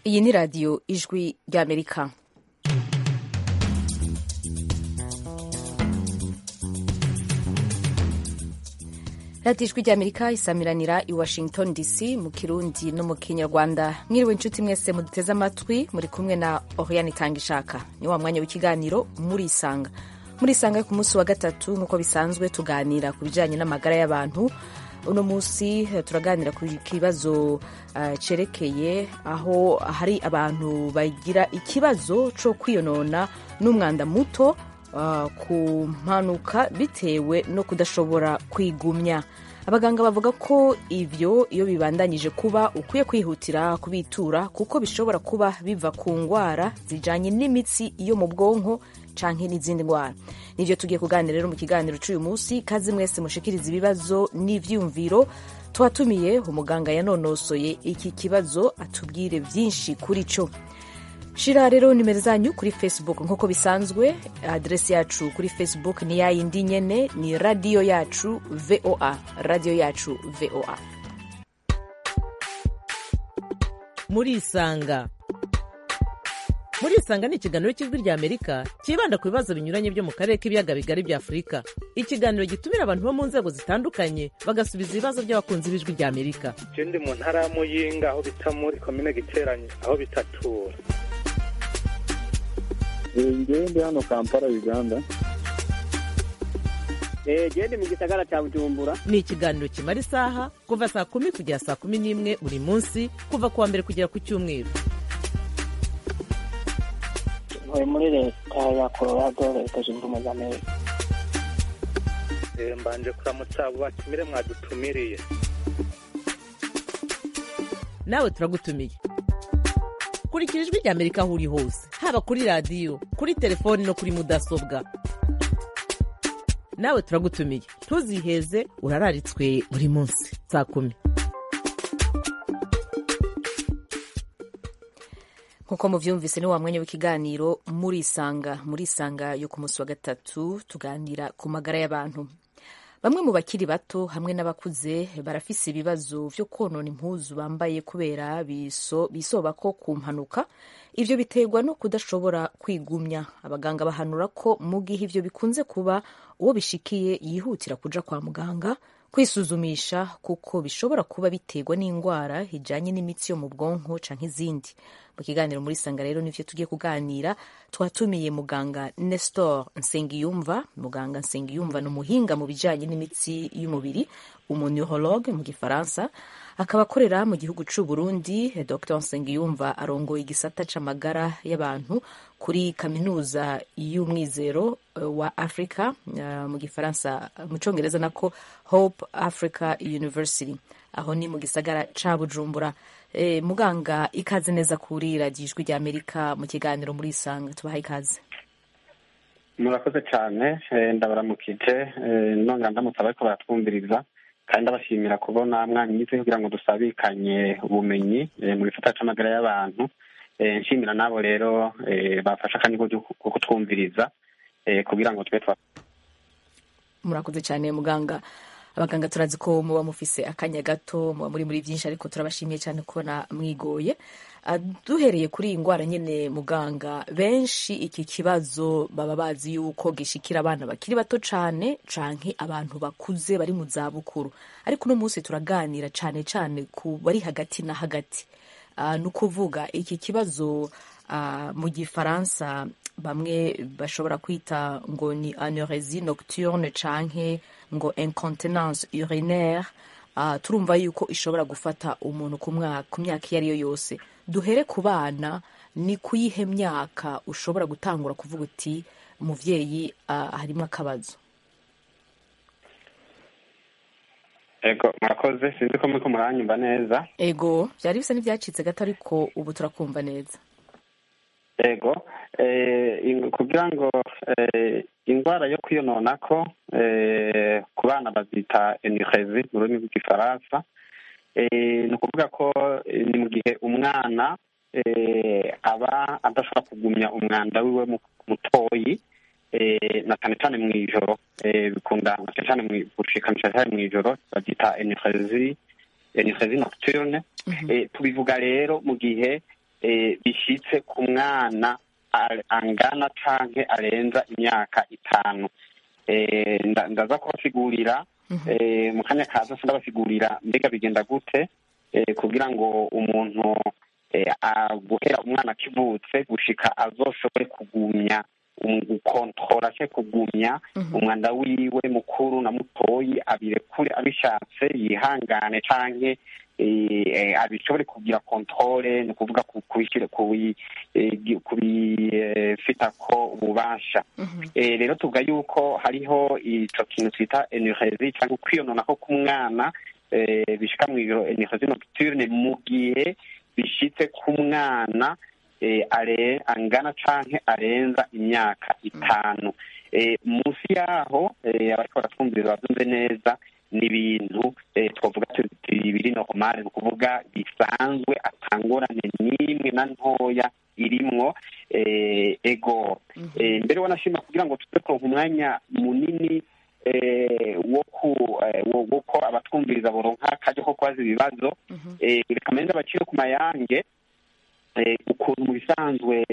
iyi ni radiyo ijwi ry'amerika radiyo ijwi ry'amerika isamiranira i washington dc mu kirundi no mu kinyarwanda mwiriwe inshuti mwese muduteze amatwi muri kumwe na oriane itanga ishaka ni wa mwanya w'ikiganiro murisanga murisanga ku munsi wa gatatu nk'uko bisanzwe tuganira ku bijyanye n'amagara y'abantu uno munsi turaganira ku kibazo uh, cerekeye aho hari abantu bagira ikibazo cyo kwiyonona n'umwanda muto uh, ku mpanuka bitewe no kudashobora kwigumya abaganga bavuga ko ivyo iyo bibandanyije kuba ukwiye kwihutira kubitura kuko bishobora kuba biva ku ngwara zijanye n'imitsi yo mu bwonko canke n'izindi ndwara nivyo tugiye kuganira rero mu kiganiro c'uyu munsi kazi mwese mushikiriza ibibazo n'ivyumviro twatumiye umuganga yanonosoye iki kibazo atubwire vyinshi kuri co shira rero nimero zanyu kuri facebook nk'uko bisanzwe adresi yacu kuri facebook ni yayindi nyene ni radiyo yacu voa radiyo yacu voa murisanga murisanga ni ikiganiro cy'ijwi rya amerika cyibanda ku bibazo binyuranye byo mu karere k'ibiyaga bigari bya afurika ikiganiro gitumira abantu bo mu nzego zitandukanye bagasubiza ibibazo by'abakunzi b'ijwi rya amerika je ndi mu ntara ya muyinga aho bita muri komine giteranye aho bitatura ngewe ndi hano kampala uganda gende mu gisagara cya bujumbura ni ikiganiro kimara isaha kuva saa kumi kugera saa kumi n'imwe buri munsi kuva ku wa mbere kugera ku cyumweru ntuye muri leta ya colorado leta zunze ubumwe za amerika mbanje kuramutsa abo batumire mwadutumiriye nawe turagutumiye kurikira ijwi rya amerika aho uri hose haba kuri radiyo kuri telefoni no kuri mudasobwa nawe turagutumiye ntuziheze urararitswe buri munsi saa kumi nk'uko muvyumvise ni wa mwanya w'ikiganiro murisanga murisanga yo ku munsi wa gatatu tuganira ku magara y'abantu bamwe mu bakiri bato hamwe n'abakuze barafise ibibazo vyo konona impuzu bambaye kubera biso, bisobako ku mpanuka ivyo biterwa no kudashobora kwigumya abaganga bahanura ko mu gihe ivyo bikunze kuba uwo bishikiye yihutira kuja kwa muganga kwisuzumisha kuko bishobora kuba biterwa n'indwara ijanye n'imitsi yo mu bwonko canke izindi mu kiganiro muri sanga rero nivyo tugiye kuganira twatumiye muganga Nestor Nsengiyumva muganga Nsengiyumva ni umuhinga mu bijanye n'imitsi y'umubiri umuneuroologue mu gifaransa akaba akorera mu gihugu c'u Burundi Dr Nsengiyumva arongoye igisata c'amagara y'abantu kuri kaminuza y'umwizero wa Africa uh, mu gifaransa mu congereza nako Hope Africa University aho ni mu gisagara ca Bujumbura e, muganga ikaze neza kuri radiyo ijwi rya Amerika mu kiganiro muri isanga tubaha ikaze murakoze cyane ndabaramukije nonga ndamutse abariko baratwumviriza kandi ndabashimira kubona mwanyize kugira ngo dusabikanye ubumenyi mu gisata c'amagara y'abantu nshimira nabo rero bafashe akanya ko kutwumviriza kugira ngo tube twa murakoze cyane muganga abaganga turazi ko muba mufise akanya gato muba muri muri byinshi ariko turabashimiye cyane kubona mwigoye duhereye kuri iyi ndwara nyine muganga benshi iki kibazo baba bazi yuko gishikira abana bakiri bato cyane canke abantu bakuze bari mu za bukuru ariko uno munsi turaganira cyane cyane ku bari hagati na hagati ni ukuvuga iki kibazo mu gifaransa bamwe bashobora kwita ngo ni anorexie nocturne canke ngo incontinence urinaire uh, turumva yuko ishobora gufata umuntu ku myaka iyo ariyo yose duhere ku bana ni kuyihe myaka ushobora gutangura kuvuga uti umuvyeyi uh, harimo akabazo ego murakoze sinzi ko muriko muranyumva neza ego vyari bisa n'ivyacitse gato ariko ubu turakumva neza ego kugira ngo indwara yo kwiyononako ku bana bazita enirezi mu rurimi rw'igifaransa ni ukuvuga ko ni mu gihe umwana aba adashobora kugumya umwanda wiwe mutoyi na cyane cyane mu ijoro bikunda na cyane cyane gushikanisha cyane mu ijoro babyita enirezi enirezi nocturne tubivuga rero mu gihe eh, bishitse ku mwana a- angana canke arenza imyaka itanu Eh, nda- ndaza kubasigurira eh, mu kanya kaza se ndabasigurira mbega bigenda gute eh, kugira ngo umuntu eh, a- guhera umwana akivutse gushika azoshobore kugumya um- gukontora se kugumya umwanda wiwe mukuru na mutoyi abirekure abishatse yihangane canke eh, eh, abishobore kugira kontrole ni ukuvuga ku- kubishyira kubi- eh, gi- kubifitako ububasha Eh, rero tuvuga yuko hariho ico kintu twita energie cyangwa kwiyononako k'umwana eh, bishika mu biro energie nocturne mu gihe bishitse ku mwana eh, are angana canke arenza imyaka itanu eh, munsi yaho eh, abariko baratwumviriza bavyumve neza ni ibintu eh, twavuga tuti biri normal ni ukuvuga bisanzwe atangorane n'imwe na ntoya irimwo eh, ego eh, mbere wanashima kugira ngo tuze kuronka umwanya munini eh, wo ku eh, wo wo ko abatwumviriza boronka akaje ko kubaza ibibazo eh, reka mende abakire ku mayange eh, ukuntu mu bisanzwe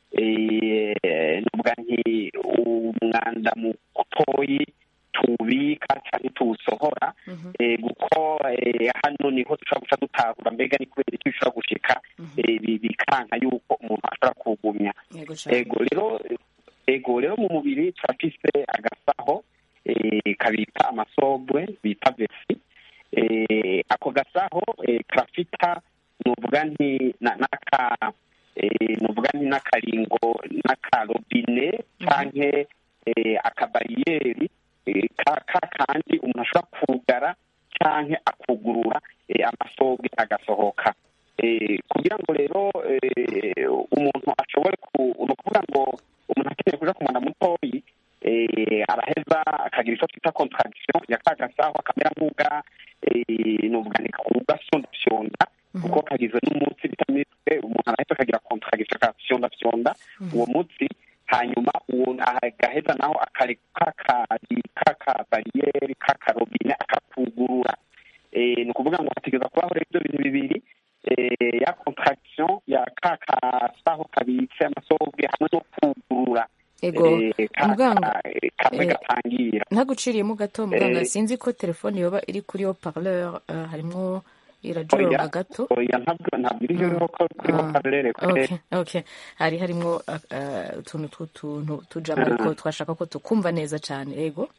eh, nuvuga nti umwanda mutoyi tuwubika cyangwa tuwusohora eh, kuko eh, hano niho dushobora guca dutahura mbega ni kubera iki bishobora gushika eh, bi- bikanka yuko umuntu ashobora kuwugumya yego cane ego rero ego rero mu mubiri turafise agasaho eh, kabika amasobwe bita vesi eh, ako gasaho eh, karafita nuvuga nti na- n'aka eh, nuvuga nti n'akaringo n'akarobine canke eh, akabariyeri eh, ka ka kandi umuntu ashobora kugara canke akugurura eh, amasobwe agasohoka Eh, kugira ngo rero eh, umuntu ashobore ku ni ukuvuga ngo umuntu akeneye kuja ku mwana mutoyi eh, araheza akagira icyo twita contradiction ya ka gasaho akamera nk'uga eh, nuvuga ni kugasondafyonda kuko kagizwe n'umutsi bita mitwe umuntu araheza akagira contradiction akafyondafyonda uwo mutsi hanyuma uwo agaheza naho akareka kaka bariyeri kakarobine akakugurura eh, ni ukuvuga ngo hategereza kubaho rero ibyo bintu bibiri eh, ya contraction ya ka kasaho kabitse amasobwe hamwe no kugurura ego eh, ka- muganga ka- eh, kamwe eh, gatangira ntaguciriyemo gato muganga Eh. sinzi ko telefone yoba iri kuri yo parleur uh, harimwo irajoronga oya gato oya ntabwo ntabwo iri iriho ko kuri Ah, parlere kure okay okay hari harimwo uh, uh, utuntu tw'utuntu tujamo ariko twashaka ko tukumva neza cane ego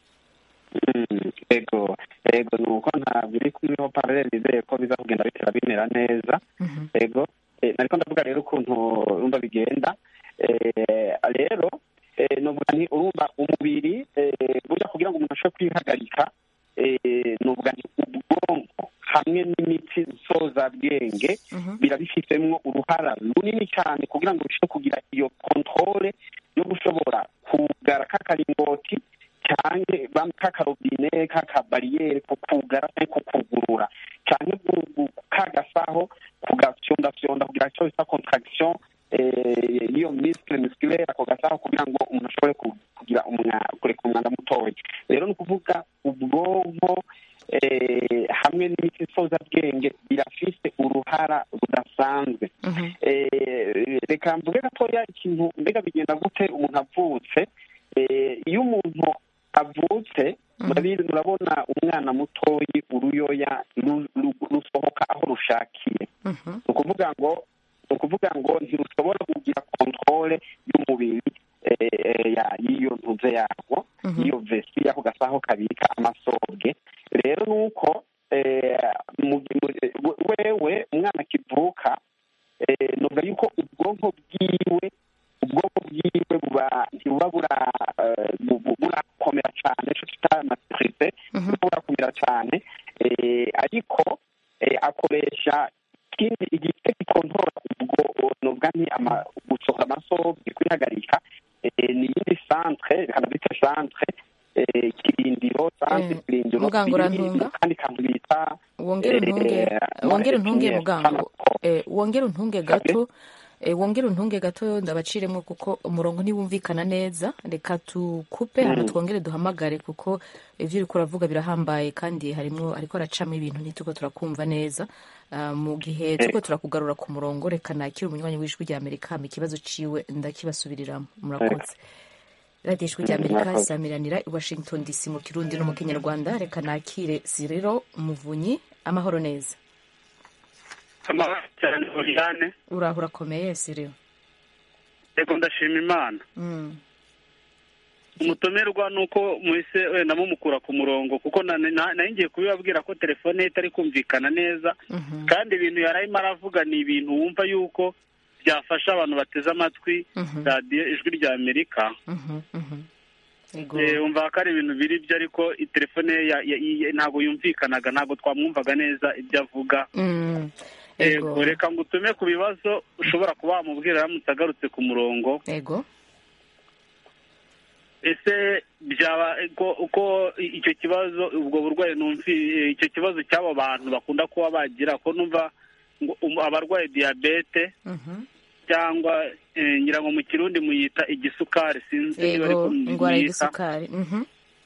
Mm, ego ego ni uko ntabwo iri kuri paralele nizeye ko biza kugenda bitera bimera neza ego eh, nariko ndavuga rero ukuntu urumva bigenda eh, rero eh, novuga nti urumva umubiri eh, burya kugira ngo umuntu ashobore kwihagarika eh, novuga nti ubwonko hamwe n'imitsi nsozabwenge birabifitemo uruhara runini cyane kugira ngo bishobore kugira iyo kontrole yo gushobora kugara k'akaringoti cyane k'akarobine k'akabariyeri kukugara cyangwa kukugurura cyane kagasaho kugafyondafyonda kugira icyo bita contraction eh, y'iyo muscle musculaire ako gasaho kugira ngo umuntu ashobore ku- kugira umwa- kureka umwanda mutoya rero ni ukuvuga ubwonko eh, hamwe n'imitsi nsozabwenge birafise uruhara rudasanzwe Eh, reka mvuge gatoya ikintu mbega bigenda gute umuntu avutse Eh, iyo umuntu avutse murabizi murabona umwana mutoyi uruyoya ru- ru- rusohoka aho rushakiye ni ukuvuga ngo ni ukuvuga ngo ntirushobora kugira kontrole y'umubiri eh, ya- y'iyo ntuze yarwo y'iyo vesi y'ako gasaho kabika amasobwe rero ni uko eh, mu- mu- wewe umwana akivuka eh, novuga yuko ubwonko bwiwe ubwonko bwiwe buba ntibuba bura eh, bu- bu- burakomera cyane ico twita maturite buba burakomera cyane eh, ariko eh, akoresha ikindi igice gikontorora ubwo novuga nti ama- gusohora amasobwe kwihagarika eh, ni iyindi centre reka bita centre eh, kirindiro centre Eh, kirindiro muganga biri urantunga? mu kandi kantu bita wongere eh, untunge eh, wongere untunge eh, muganga Sanako. eh, wongere untunge gato Eh, wongere untunge gato ndabaciremo kuko umurongo ntiwumvikana neza reka tukupe hano twongere duhamagare kuko ivyo uriko uravuga birahambaye kandi harimwo ariko aracamo ibintu ntituko turakumva neza Ah, mu gihe turiko turakugarura ku murongo reka nakire umunywanyi w'ijwi rya amerika hama ikibazo ciwe ndakibasubiriramo murakoze radiyo ijwi rya amerika Murakoze. isamiranira i washington dc mu kirundi no mu kinyarwanda reka nakire siriro umuvunyi amahoro neza amahoro cyane Oriane uraho urakomeye siriro yego ndashima imana Mm. umutumirwa ni uko muhise wenda mumukura ku murongo kuko na- na- nari ngiye kubibabwira ko telefone ye itari kumvikana neza Mhm. kandi ibintu yari arimo aravuga ni ibintu wumva yuko byafasha abantu bateze amatwi Mhm. radiyo ijwi rya amerika Mhm, mhm. Ego. Eh, wumva ko ari ibintu biri byo ariko i- telefone ye ya- ya- ya- ntabwo yumvikanaga ntabwo twamwumvaga neza ibyo avuga Mm. Ego. Ego, reka ngo utume ku bibazo ushobora kuba wamubwira aramutse agarutse ku murongo Ego. ese byaba ko uko icyo kibazo ubwo burwayi numvi icyo kibazo cy'abo bantu bakunda kuba bagira ko numva ngo um- abarwaye diyabete Mhm. cyangwa eh, ngira ngo mu kirundi muyita igisukari sinzi niba ariko Ego. mu- Ingwara muyita. y'igisukari. Mhm.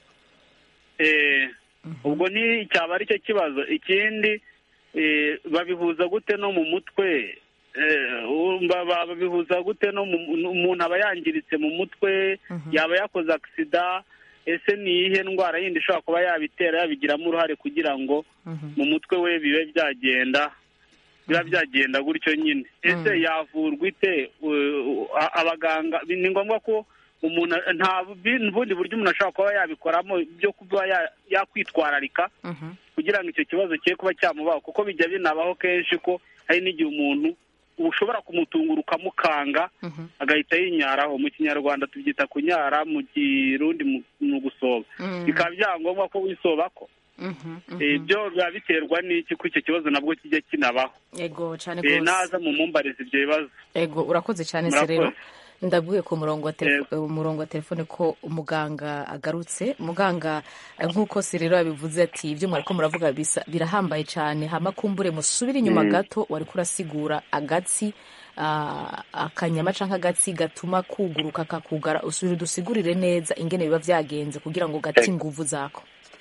Eh, ubwo ni cyaba ari cyo kibazo ikindi eh, babihuza gute no mu mutwe Eh, umva ba- babihuza gute no mu umuntu aba yangiritse mu mutwe Mhm. yaba yakoze agisida ese ni iyihe ndwara yindi ishobora kuba yabitera yabigiramo uruhare kugira ngo Mhm. mu mutwe we bibe byagenda biba byagenda gutyo nyine ese yavurwa ite Uh, a- abaganga ni ngombwa ko umuntu nta bu- bundi buryo umuntu ashobora kuba yabikoramo byo kuba ya- yakwitwararika Mhm. kugira ngo icyo kibazo cye kuba cyamubaho kuko bijya binabaho kenshi ko hari n'igihe umuntu ushobora kumutungura ukamukanga Mhm. agahita yinyaraho mu kinyarwanda tubyita kunyara mu kirundi mu- ni ugusoba Mm. bikaba byangombwa ko wisoba ko Mhm. Eh, Mhm. ibyo biba biterwa n'iki ko icyo kibazo nabwo kijya kinabaho Ego cyane Eh, gose. naza mu mumbariza ibyo bibazo Ego urakoze cyane Murakoze. Serero. Ndabwiye ku murongo wa telefone umurongo wa telefone ko umuganga agarutse. Muganga eh, nk'uko Serero yabivuze ati ibyo mwariko muravuga bisa- birahambaye cyane hama kumbure musubire inyuma gato wariko urasigura agatsi ah, akanyama canke agatsi gatuma kuguruka kakugara usubire udusigurire neza ingene biba vyagenze kugira ngo gati inguvu zako.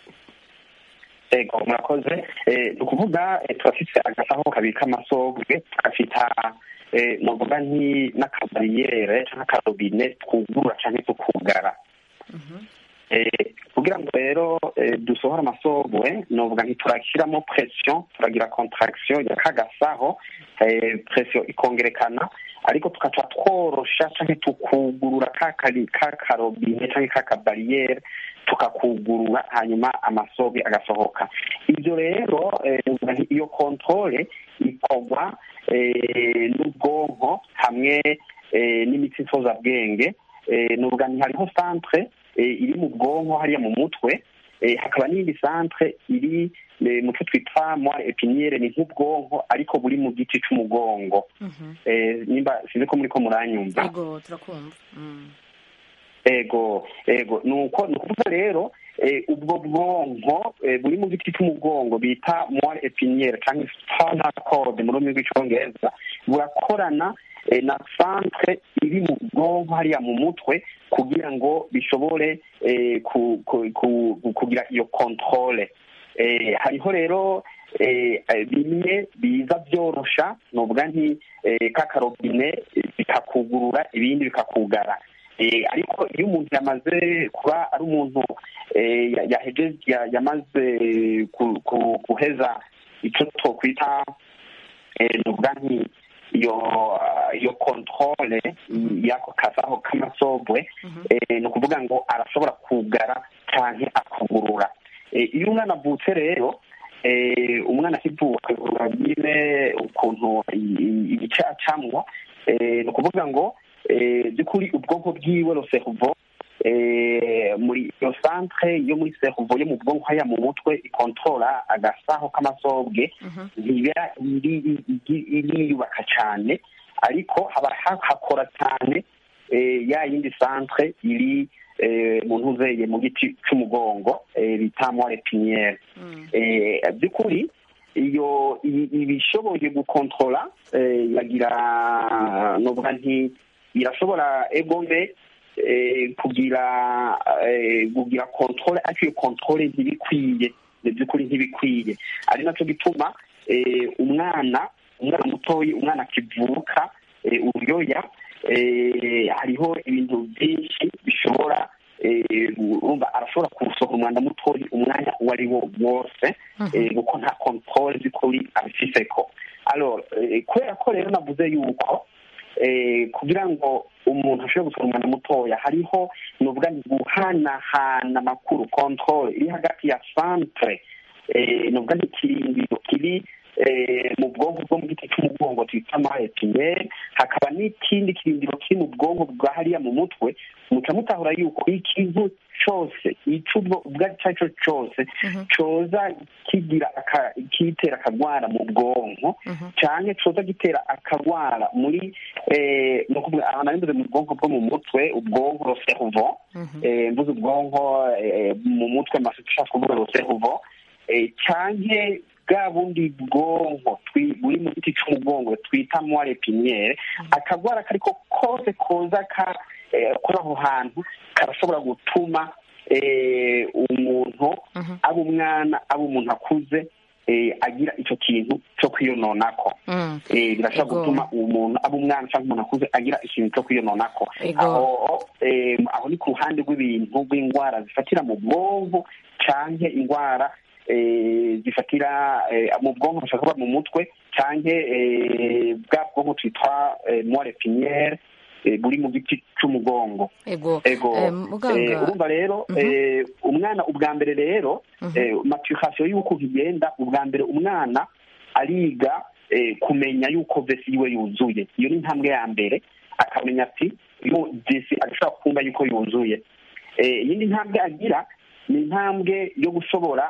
ego murakoze Eh, ni ukuvuga eh, turafise agasaho kabika amasogwe gafita eh, novuga nki n'akabariyere canke akarobine twugurura canke tukugara Eh, kugira ngo rero eh, dusohore amasogwe novuga ntiturakiramo pression turagira contraction ya kagasaho eh, pression ikongerekana ariko tukaca tworosha canke tukugurura kakari kakarobine canke kakabariyere tukakugurura hanyuma amasobe agasohoka ibyo rero eh, novuga nti iyo controle ikorwa eh, n'ubwonko hamwe eh, n'imitsi nsozabwenge eh, novuga nti hariho centre eh, iri mu bwonko hariya mu mutwe eh, hakaba n'iyindi centre iri eh, mu cyo twita moire épinière ni nk'ubwonko ariko buri mu giti c'umugongo Mhm. eh, nimba sinzi ko muriko muranyumva Ego turakumva. Mm. ego ego nuko ni ukuvuga rero eh, ubwo bwonko eh, buri mu giti cy'umugongo bita moire épinière cyangwa spinal cord mu rurimi rw'icyongereza burakorana eh, na centre iri mu bwonko hariya mu mutwe kugira ngo bishobore eh, ku, ku, ku, kugira iyo controle eh, hariho rero eh, eh, bimwe biza byorosha novuga nti eh, kakarobine eh, bikakugurura ibindi bikakugara Eh, ariko iyo umuntu yamaze kuba ari umuntu eh, ya- yaheje ya- yamaze ku- ku- guheza icyo twokwita eh, novuga nti iyo iyo controle y'ako kasaho k'amasobwe eh, ni ukuvuga ngo arashobora kugara canke akugurura Eh, iyo umwana avutse rero eh, umwana akivuka urabire ukuntu i- i- igice acamwo eh, ni ukuvuga ngo eh, by'ukuri ubwonko bwiwe lo cerveau eh, muri iyo centre yo muri cerveau yo mu bwonko hariya mu mutwe ikontrola agasaho k'amasobwe Mhm. ntiba iri- iri- iriyubaka cyane ariko haba ha- hakora cyane eh, ya yindi centre iri eh, mu ntuzeye mu giti c'umugongo eh, bita moire épinière Mm. eh, by'ukuri iyo i- ibishoboye gukontrola eh, yagira novuga nti irashobora egome eh, kugira eh, kugira controle ariko iyo controle ntibikwiye mu by'ukuri ntibikwiye ari nacyo gituma eh, umwana umwana mutoyi umwana akivuka eh, uruyoya eh, hariho ibintu byinshi bishobora eh, urumva arashobora kusohora umwanda mutoyi umwanya uwo ari wo wose eh, kuko nta controle z'ukuri abifiseko alors eh, kubera ko rero navuze yuko eh, kugira ngo umuntu ashobore gusohora umwanda mutoya hariho nuvuga ni guhanahana amakuru controle iri hagati ya centre eh, nuvuga ni ikirindiro kiri eh, mu bwonko bwo mu giti cy'umugongo twita maretinere hakaba n'ikindi kirindiro kiri mu bwonko bwa hariya mu mutwe muca mutahura yuko ikintu cyose icyo ubwo ubwo ari cyo cyose coza kigira aka- kitera akagwara mu bwonko cyane coza gitera akagwara muri eh, ni ukuvuga ahantu ari imbere mu bwonko bwo mu mutwe ubwonko cerveau eh, mvuze ubwonko eh, mu mutwe masi ushaka kuvuga ngo cerveau eh, canke bwa bundi bwonko twi- buri mu giti cy'umugongo twita moire piniere akagwara kariko kose koza ka eh, kuri aho hantu karashobora gutuma eh, umuntu aba umwana aba umuntu akuze eh, agira icyo kintu cyo kwiyononako Mm. eh, birashobora Ego. gutuma umuntu aba umwana cyangwa umuntu akuze agira ikintu cyo kwiyononako Ego. aho eh, aho ni ku ruhande rw'ibintu rw'indwara zifatira mu bwonko canke indwara eh, zifatira eh, mu bwonko bashobora kuba mu mutwe canke eh, bwa bwonko twitwa eh, moire piniere eh, buri mu giti c'umugongo ego ego Eh, eh, muganga urumva rero eh, umwana ubwa mbere rero eh, maturation y'uko igenda ubwa mbere umwana ariga eh, kumenya yuko vesi yiwe yuzuye iyo ni intambwe ya mbere akamenya ati yo vesi agashobora kumva yuko yuzuye Eh, iyindi ntambwe agira ni intambwe yo gushobora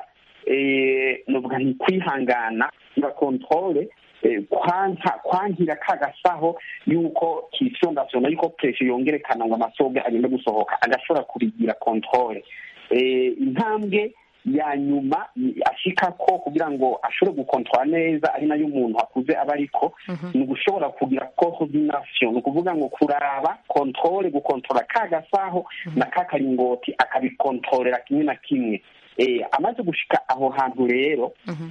eh, novuga nti kwihangana nga controle eh, kwanka kwankira ka gasaho yuko kisongasona yuko pression yongerekana ngo amasoge agende gusohoka agashobora kubigira controle eh, intambwe ya nyuma ni- ashika ko kugira ngo ashobore gukontrola neza ari nayo umuntu akuze aba ariko ni ugushobora kugira coordination ni ukuvuga ngo kuraba controle gukontrola ka gasaho na ka karingoti akabikontorera kimwe na kimwe eh, amaze gushika aho hantu rero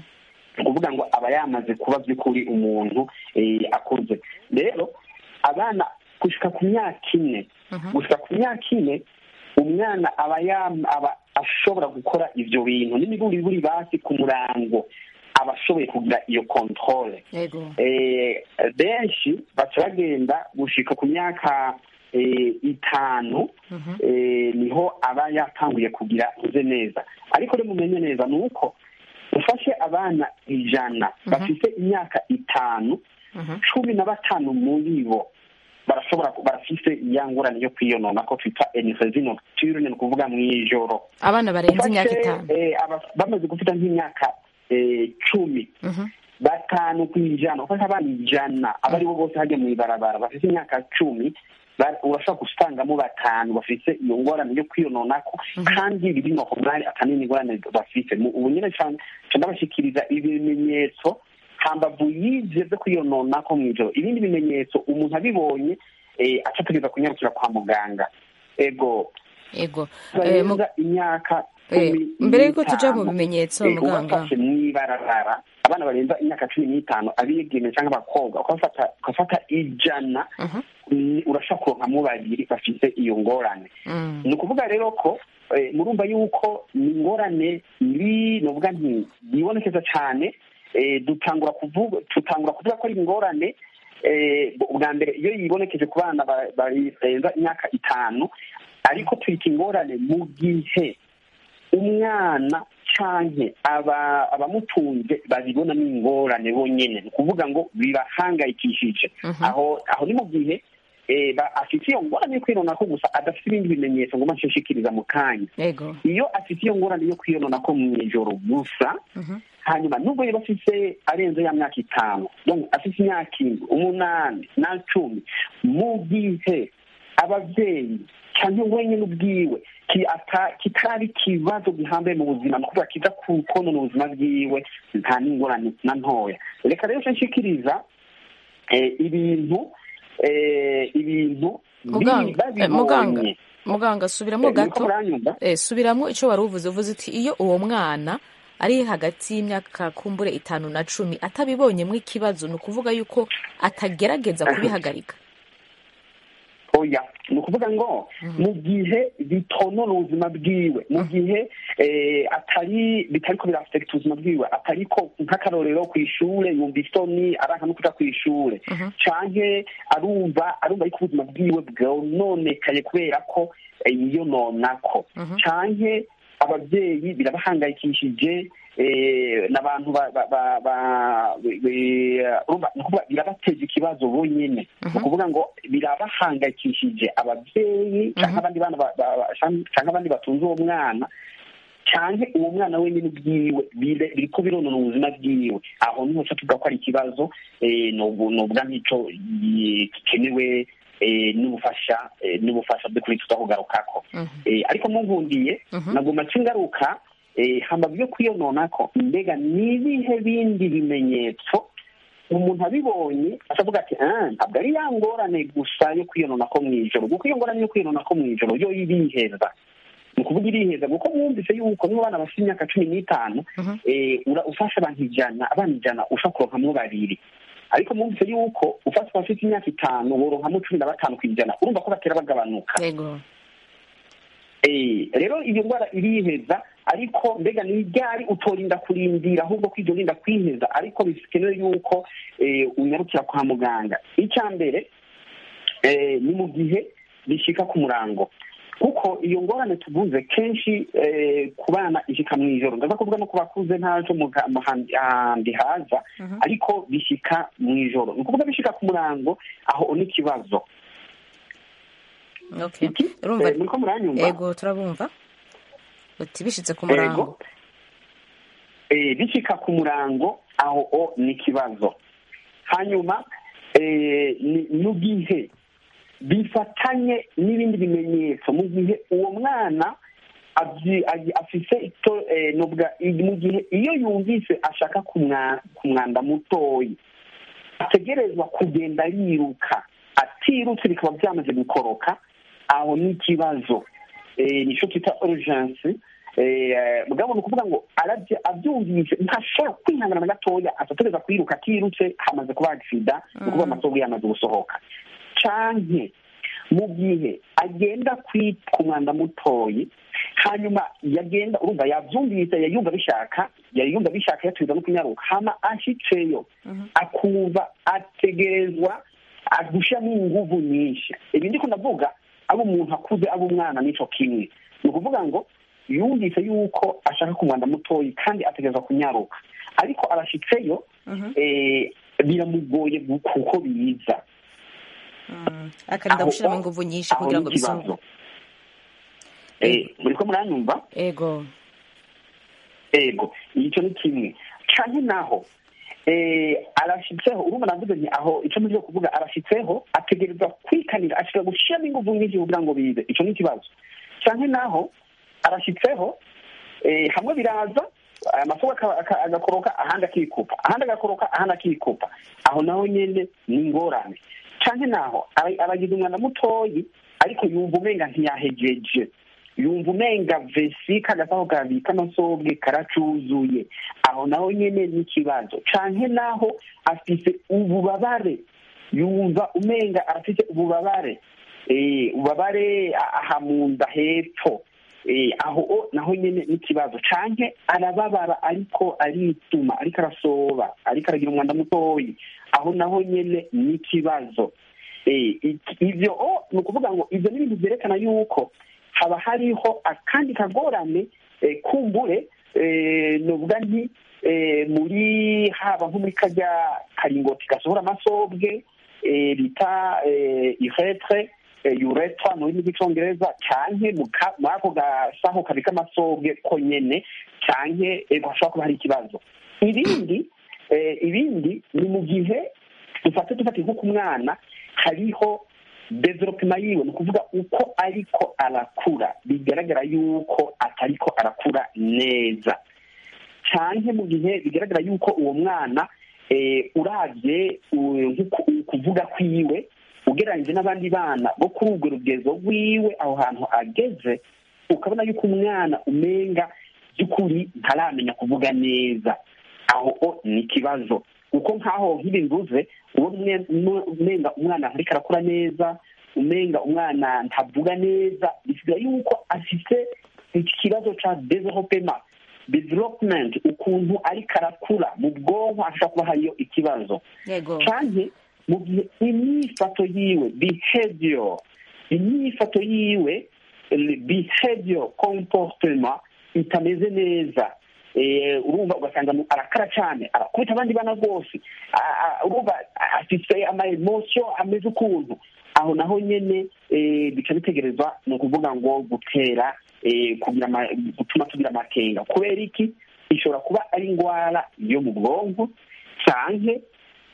ni ukuvuga ngo aba yamaze kuba by'ukuri umuntu eh, akuze rero abana gushika ku myaka ine gushika ku myaka ine umwana aba yam- aba ashobora gukora ivyo bintu n'imiburiburi basi ku murango aba ashoboye kugira iyo controle ego eh, benshi baca bagenda gushika ku myaka eh, itanu eh, niho aba yatanguye kugira uze neza ariko rero mumenye neza ni uko ufashe abana ijana bafite imyaka itanu cumi na batanu muri bo barashobora barafise ya ngorane yo kwiyonona ko twita enisezi nocturne ni ukuvuga mu ijoro abana barenze imyaka Ufashe, itanu eh, aba- bamaze gufita nk'imyaka eh, cumi batanu ku ijana ufashe abana ijana abo ari bo bose hajya mu ibarabara bafite imyaka cumi ba- urashobora gusangamo batanu bafite iyo ngorane yo kwiyononako kandi biri nokomari akanini ingorane bafite Mu- ubu nyine cyane ndabashikiriza ibimenyetso hambavu y'ivyo vyo kwiyononako mw'ijoro ibindi bimenyetso umuntu abibonye eh, aca ategereza kunyarukira kwa muganga ego ego Eh, mu- barenza imyaka Eh, cumi mbere yuko tuja mu n'itanu, bimenyetso, eh, muganga. ubafashe mw'ibarabara abana barenza imyaka cumi n'itanu abigeme cyangwa abakobwa ukafata ukafata ijana ni- urashobora kuronkamo babiri bafite iyo ngorane Mm. ni ukuvuga rero ko eh, murumva yuko ni ingorane iri novuga nti yibonekeza cyane eh, dutangura kuvuga tutangura kuvuga ko ari ingorane eh, ubwa mbere iyo yibonekeje ku bana ba- barenza imyaka itanu ariko twita ingorane mu gihe umwana canke aba abamutunze babibona n'ingorane bonyene ni ukuvuga ngo bibahangayikishije aho aho ni mu gihe eh, ba- afite iyo ngorane yo kwirondako gusa adafite ibindi bimenyetso ngo nshishikiriza mu kanya ego iyo afite iyo ngorane yo kwiyonona ko mu ijoro gusa hanyuma nubwo yaba afite arenze ya myaka itanu donc afite imyaka indwi umunani na cumi mu gihe ababyeyi cyangwa wenyine ubwiwe ki- ata- kitari ikibazo gihambaye mu buzima ni ukuvuga kiza ku- konona ubuzima bwiwe nta n'ingorane na ntoya reka rero nce nshikiriza eh, ibintu eh, ibintu Muganga, bi- eh, babibonye. muganga muganga subiramo Eh, niko gato muranyumva? eh, subiramo icyo wari uvuze uvuze uti iyo uwo mwana ari hagati y'imyaka kumbure itanu na cumi atabibonyemo ikibazo ni ukuvuga yuko atagerageza kubihagarika oya ni ukuvuga ngo mu gihe bitonona ubuzima bwiwe mu gihe eh, atari bitariko birafekita ubuzima bwiwe atariko nk'akarorero ku ishure yumva isoni aranka no kuja ku ishure canke arumva arumva ariko ubuzima bwiwe bwononekaye kubera ko eh, yiyononako canke ababyeyi birabahangayikishije eh, n'abantu ba- ba- ba- ba- be- urumva ni ukuvuga birabateza ikibazo bonyene ni ukuvuga ngo birabahangayikishije ababyeyi canke abandi bana ba- ba- ba- canke abandi batunze uwo mwana canke uwo mwana wenyine ubwiwe bire- biriko bironona ubuzima bwiwe aho niho ca tuvuga ko ari ikibazo eh, nobu- novuga nk'ico eh, gikenewe eh, n'ubufasha eh, n'ubufasha by'ukuri tutakugarukako Eh, ariko mungundiye nagomba nca ingaruka eh, hambavu yo kwiyononako mbega ni ibihe bindi bimenyetso umuntu abibonye asavuga ati "Ah, ntabwo ari ya ngorane gusa yo kwiyonona ko mu ijoro kuko iyo ngorane yo kwiyonona ko mu ijoro yo iriheza ni ukuvuga iriheza kuko mwumvise yuko niba abana bafite imyaka cumi n'itanu eh, ura- ufashe abantu ijana abana ijana ushobora kuronkamwo babiri ariko mwumvise yuko ufashe abafite imyaka itanu woronkamwo cumi na batanu ku ijana urumva ko batera bagabanuka yego Eh, rero iyo ndwara iriheza ariko mbega ni ryari utorinda kurindira ahubwo ko iryo rinda kwiheza ariko bikenewe yuko eh, unyarukira kwa muganga icya mbere eh, ni mu gihe bishika ku murango kuko iyo ngorane tuvuze kenshi eh, ku bana ishika mu ijoro ndaza kuvuga no ku bakuze ntaco mu ga- mu handi handi haza ariko bishika mu ijoro ni ukuvuga bishika ku murango aho ni ikibazo okay Iki? urumva Eh, muriko muranyumva yego turabumva uti bishitse ku murango eh, bishika ku murango aho o ni ikibazo hanyuma eh, ni- mu gihe bifatanye n'ibindi bimenyetso mu gihe uwo mwana abyi- agi- afise ito eh, nubwa i- mu gihe iyo yumvise ashaka kumwa- kumwanda mutoyi ategerezwa kugenda yiruka atirutse bikaba byamaze gukoroka aho ni ikibazo eh, nico twita urgence eh, mugabo ni ukuvuga ngo arabye abyumvise ntashobora kwihangana na gatoya atategereza kwiruka atirutse hamaze kuba agisida ni ukuvuga amasogo yamaze gusohoka canke mu gihe agenda kwi- ku mwanda mutoyi hanyuma yagenda urumva yavyumvise yayumva bishaka yayumva bishaka yatubiza no kunyaruka hama ashitseyo akumva ategerezwa agushiramo inguvu nyinshi ibi ndiko ndavuga aba umuntu akuze aba umwana nico kimwe ni ukuvuga ngo yumvise yuko ashaka ku mwanda mutoyi kandi ategerezwa kunyaruka ariko arashitseyo eh, biramugoye gu- kuko biza akarinda Aho- gushyiramo ingufu nyinshi aho kugira ni ngo ikibazo. bisohoke Eh, muriko muranyumva ego ego icyo ni kimwe canke naho eh, arashitseho urumva navuze nti aho ico muvyo kuvuga arashitseho ategerezwa kwikanira ashobora gushiramo inguvu nyinshi kugira ngo bize ico ni ikibazo canke naho arashitseho eh, hamwe biraza amasoko aka- aka- agakoroka ahandi akikupa ahandi agakoroka ahandi akikupa aho naho nyene ni ingorane canke naho ara- aragize umwana mutoyi ariko yumva umenga ntiyahejeje yumva umenga vesi kagasaho kabika amasobwe karacuzuye aho naho nyene n'ikibazo canke naho afise ububabare yumva umenga arafise ububabare eh, ububabare aha mu nda hepfo eh, aho o naho nyene n'ikibazo canke arababara ariko arituma ariko arasoba ariko aragira umwanda mutoyi aho naho nyene n'ikibazo Eh, iki- ivyo o ni ukuvuga ngo ivyo ni ibintu vyerekana yuko haba hariho akandi kagorane eh, kumbure eh, novuga nti eh, muri haba nko muri karya karingoti gasohora amasobwe eh, bita eh, uretre eh, uretra mu rurimi rw'icongereza canke mu ka- muri ako gasaho kabika amasobwe ko nyene canke eh, hashobora kuba hari ikibazo ibindi eh, ibindi ni mu gihe dufate dufate nko ku mwana hariho developema yiwe ni ukuvuga uko ariko arakura bigaragara yuko atariko arakura neza canke mu gihe bigaragara yuko uwo mwana eh, uravye u- nk'uku- ukuvuga kwiwe ugereranyije n'abandi bana bo kuri urwo rugezo rwiwe aho hantu ageze ukabona yuko umwana umenga by'ukuri ntaramenya kuvuga neza aho o ni ikibazo kuko nk'aho nk'ibi mvuze uwo mwe- mu- umenga umwana ntariko arakura neza umenga umwana ntavuga neza bisigaye yuko afite ikibazo ca developema development ukuntu ariko arakura mu bwonko ashobora kuba hariyo ikibazo yego canke mu gihe imyifato yiwe behavior imyifato yiwe eh, behavior comportement itameze neza Eh, urumva ugasanga mu- arakara cyane arakubita abandi bana rwose A- a- urumva afite ama emotion ameze ukuntu aho naho nyene eh, bica bitegerezwa ni ukuvuga ngo gutera eh, kugira ama- gutuma tugira amakenga kubera iki ishobora kuba ari indwara yo mu bwonko canke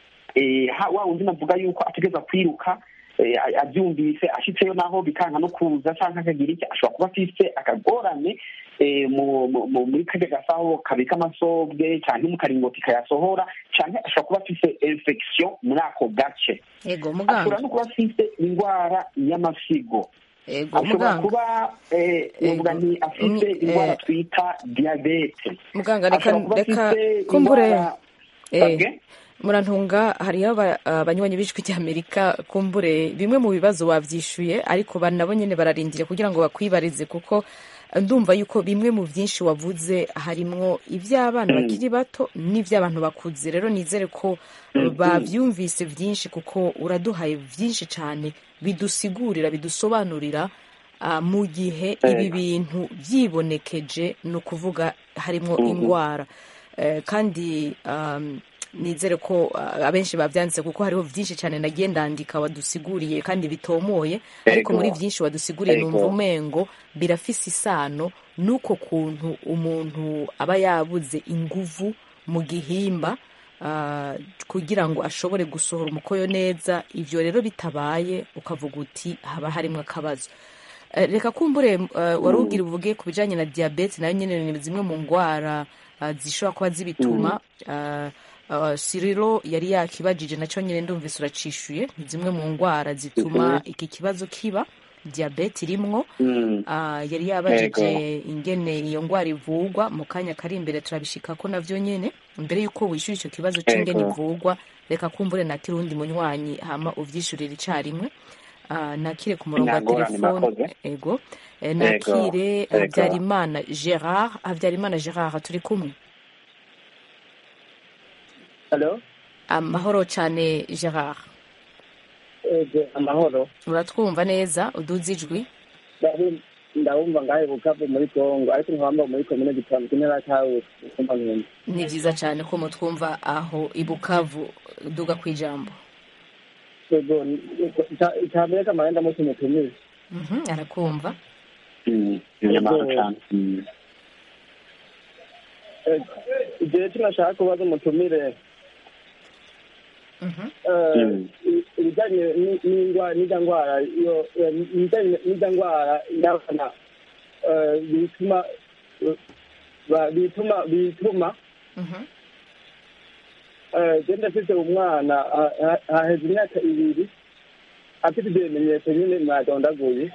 eh, ha- wa wundi navuga yuko ategeza kwiruka eh, a- abyumvise ashitseyo naho bikanka no kuza canke akagira iki ashobora kuba afise akagorane eh, mu- mu- mu- muri karya gasaho kabika amasobwe canke mu karingoti kayasohora canke ashobora kuba afise infection muri ako gace yego ashobora muganga no kuba afise indwara y'amasigo yego ashobora muganga kuba eh, novuga nti afise Mm, indwara eh, twita diyabete muganga reka ashobora kuba reka afise kumbure indwara eh, Sabwe? murantunga hariho aba- abanywanyi b'ijwi ry'amerika kumbure bimwe mu bibazo wavyishuye ariko ba- nabo nyene bararindire kugira ngo bakwibarize kuko ndumva yuko bimwe mu vyinshi wavuze harimwo ivy'abana bakiri bato n'ivy'abantu bakuze rero nizere ko bavyumvise vyinshi kuko uraduhaye vyinshi cane bidusigurira bidusobanurira ah, mu gihe ibi bintu vyibonekeje ni ukuvuga harimwo indwara Eh, kandi um, nizere ko uh, abenshi bavyanditse kuko hariho vyinshi cyane nagiye ndandika wadusiguriye kandi bitomoye ariko Ego. muri vyinshi wadusiguriye Ego. numva umengo birafise isano n'uko kuntu umuntu aba yabuze inguvu mu gihimba uh, kugira ngo ashobore gusohora umukoyo neza ivyo rero bitabaye ukavuga uti haba harimwo akabazo Eh, reka kumbure uh, wari ugira uvuge ku bijanye na diabete nayo nyene ni zimwe mu ngwara uh, zishobora kuba zibituma uh, uh, siriro yari yakibajije nacyo nyine ndumvise uracishuye ni zimwe mu ngwara zituma iki kibazo kiba diabete irimwo Mm. uh, yari yabajije Yego. ingene iyo ngwara ivugwa mu kanya kari imbere turabishikako navyo nyene mbere yuko wishyura ico kibazo c'ingene Yego. ivugwa reka kumbure nakire uwundi munywanyi hama uvyishurire icarimwe uh, nakire ku murongo wa Ntagorane, telefone murakoze. ego Eh, nakire Ego. habyarimana gerard habyarimana gerard turi kumwe halo amahoro cane gerard ego amahoro uratwumva neza uduze ijwi Ndabu- ndabumva ngahe bukavu muri kongo ariko nkabamba muri komine gitanu kimwe kawe kumva nkunda ni vyiza cane ko mutwumva aho ibukavu duga kwijambo ego icambere kamara ndamutse mutumize Mhm, arakumva Mm. Nyamara cane. Mm. igihe tunashaka kubaza umutumire Mhm. eh, Mm. i- ibijyanye ni- n'indwara n'irya ndwara iyo eh, ibijyanye n'irya ndwara y'abana eh, bituma eh, ba- bituma bituma Mhm. eh, je ndafise umwana ha- ha- haheze imyaka ibiri afite ibyo bimenyetso nyine mwadondaguye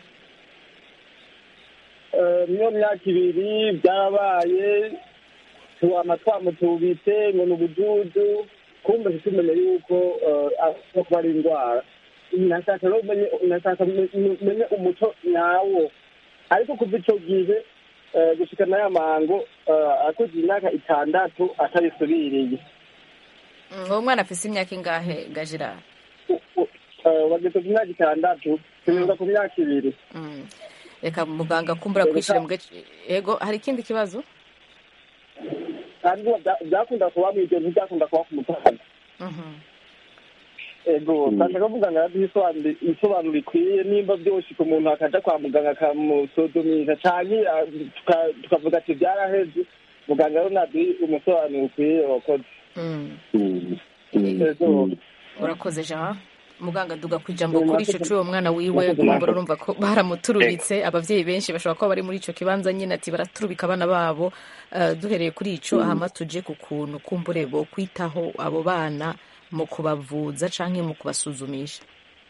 Eh, niyo myaka ibiri byarabaye tuwama twamutubitse ngo ni ubujuju kumbe ntitumenye yuko eh, ashobora kuba ari indwara nashaka rero umenye nashaka umenye umuco nyawo ariko kuva ico gihe eh, gushika n'aya mango eh, akuze imyaka itandatu atabisubiriye Mm, uwo mwana afise imyaka ingahe ga gerard wageze ku myaka itandatu tunyuza ku myaka ibiri Mm. reka muganga kumbura kwishira mu gace ego hari ikindi kibazo kandi bya- byakunda kuba mw'ijoro ntibyakunda kuba ku mutaga Mhm. ego ndashaka kuvuga ngo araduha isobanuro- isobanuro ikwiye nimba byoshika umuntu akaja kwa muganga akamusodomisha canke ah, tuka- tukavuga ati byaraheze muganga rero naduha umusobanuro ukwiye wakoze Mm. Mm. Mm. ego urakoze gerard muganga duga ku ijambo kuri ico c'uwo mwana wiwe kumbura urumva ko baramuturubitse abavyeyi benshi bashobora kuba bari muri ico kibanza nyine ati baraturubika abana babo Eh, duhereye kuri ico hama tuje ku kuntu kumbure bo kwitaho abo bana mu kubavuza canke mu kubasuzumisha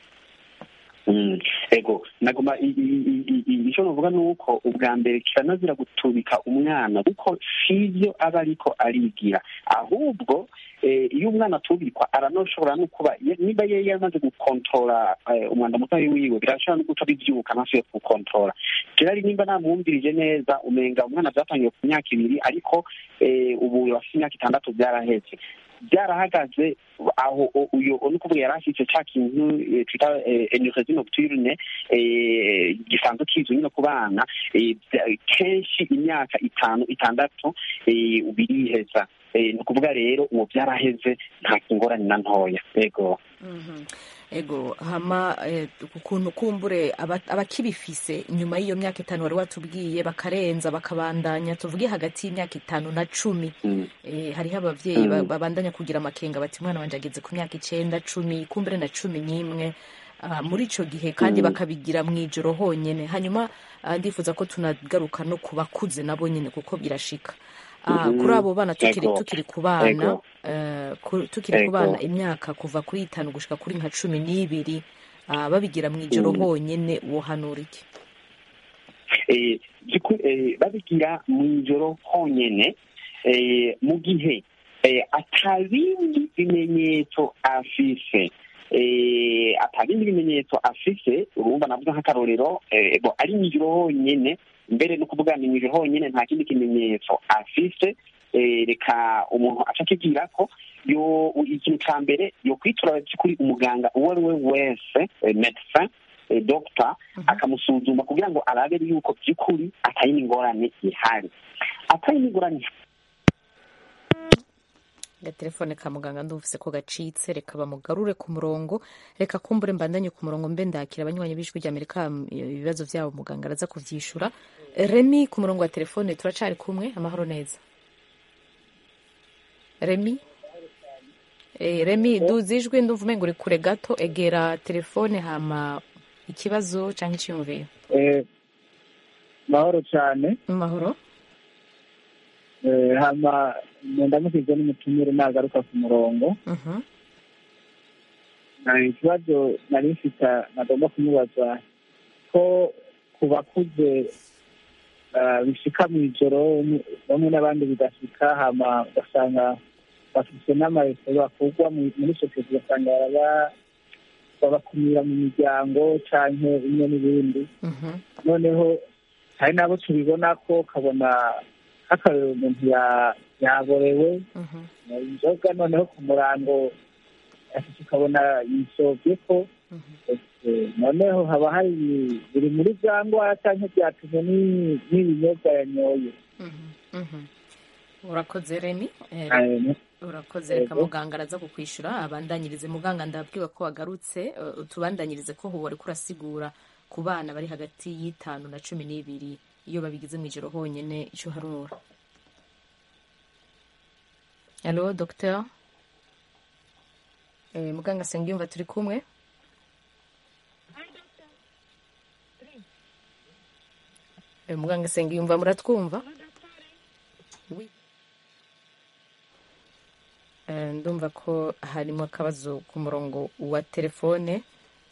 Mm, ego nagoma i- i- i- i- i- icyo navuga ni uko ubwa mbere kiranazira gutubika umwana kuko sivyo aba ariko arigira ahubwo eh, iyo umwana atubikwa aranoshobora no kuba ye- niba yari yamaze gukontorora eh, umwanda mutoyi wiwe birashobora no guca bivyuka ntasubiye kuwukontorora kirari nimba namwumvirije neza umenga umwana vyatangiye ku myaka ibiri ariko eh, ubu afite imyaka itandatu vyaraheze byarahagaze aho o- uyo ni ukuvuga yari afite cya kintu eh, twita energie nocturne eh, gisanzwe kizwi nyine ku bana eh, bya- kenshi imyaka itanu itandatu eh, biriheza Eh, ni ukuvuga rero uwo byaraheze nta kingorane na ntoya yego Mhm. ego hama eh, ukuntu kumbure aba- abakibifise nyuma y'iyo myaka itanu wari watubwiye bakarenza bakabandanya tuvuge hagati y'imyaka itanu na cumi Mm. eh, hariho abavyeyi ba- Mm. babandanya kugira amakenga bati umwana wanje ageze ku myaka icenda cumi kumbure na cumi n'imwe Ah, muri ico gihe kandi Mm. bakabigira mw'ijoro honyene hanyuma ah, ndifuza ko tunagaruka no ku bakuze nabo nyene kuko birashika Ah, Mhm. kuri abo bana tukiri Ego. tukiri ku bana Ego. eh, ku- tukiri ku Ego. bana imyaka kuva kuri itanu gushika kuri nka cumi n'ibiri ah, babigira mw'ijoro Mm. honyene wohanura iki eh, by'ukuri, eh, babigira mu ijoro honyene eh, mu gihe eh, atabindi bimenyetso afise eh, atabindi bimenyetso afise urumva navuga nk'akarorero eh, bo ari mu ijoro honyene mbere no kuvuga ni mu ijoro honyene nta kindi kimenyetso afise eh, reka umuntu aca akibwira ko yo ikintu ca mbere yo kwitura by'ukuri umuganga uwo ari we wese eh, medecin eh, doctor akamusuzuma kugira ngo arabe yuko by'ukuri atari n'ingorane ihari atari n'ingorane agatelefone ka muganga ndumvise ko gacitse reka bamugarure ku murongo reka kumbure mbandanye ku murongo mbe ndakira abanywanyi b'ijwi rya amerika m- ibibazo byabo muganga araza kuvyishura remi ku murongo wa telefone turacari kumwe amahoro neza remi Eh, remi duza ijwi ndumva umenga uri kure gato egera telefone hama ikibazo canke iciyumviro Eh, mahoro cyane mu mahoro Eh, hama ndamukije n'umutumire nagaruka ku murongo Mhm. Eh, ikibazo nari mfite nagomba kumubaza ko ku bakuze eh, bishika mu ijoro bamwe n'abandi bidashika hama ugasanga bafite n'amareso bakugwa mu- muri sosiyete ugasanga baraba babakumira mu miryango canke bimwe n'ibindi Mhm. noneho hari n'abo tubibona ko ukabona nk'akarero umuntu ya- yaborewe Mhm. mu inzoga noneho ku murango afite ukabona yisobye ko Mhm. eh, noneho haba hari biri muri bya ndwara cyangwa byatumwe ni- n'ibinyobwa yanyoye Mhm. Mhm. urakoze remi Eh, Eh, urakoze reka Yego. muganga araza kukwishura abandanyirize muganga ndabwiwe ko wagarutse eh, utubandanyirize ko ubu wari kurasigura ku bana bari hagati y'itanu na cumi n'ibiri iyo babigize mu ijoro honyine icyo uharura alo docteur eh, muganga sengiyumva turi kumwe eh, muganga sengiyumva muratwumva Oui. Eh, ndumva ko harimo akabazo ku murongo wa telefone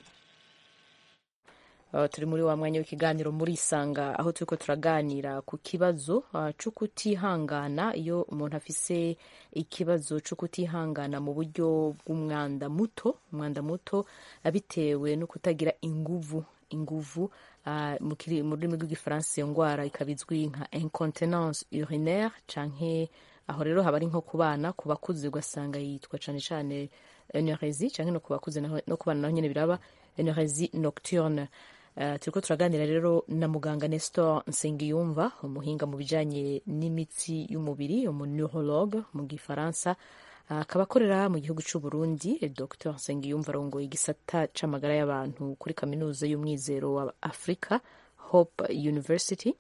Uh, turi muri wa mwanya w'ikiganiro muri isanga aho turiko turaganira ku kibazo uh, co kutihangana iyo umuntu afise ikibazo co kutihangana mu buryo bw'umwanda muto umwanda muto uh, bitewe no kutagira inguvu inguvu uh, mu kiri- mu rurimi rw'igifaransa iyo ngwara ikaba izwi nka incontinence urinaire canke aho rero haba ari nko ku bana ku bakuze ugasanga yitwa cane cane eneresi canke no ku bakuze naho- no ku bana naho nyene biraba eneresi nocturne Uh, turiko turaganira rero na muganga Nestor Nsengiyumva umuhinga mu bijanye n'imitsi y'umubiri umunurologue mu gifaransa Uh, akaba akorera mu gihugu c'u Burundi eh, Dr Nsengiyumva arongoye igisata c'amagara y'abantu kuri kaminuza y'umwizero wa Afrika Hope University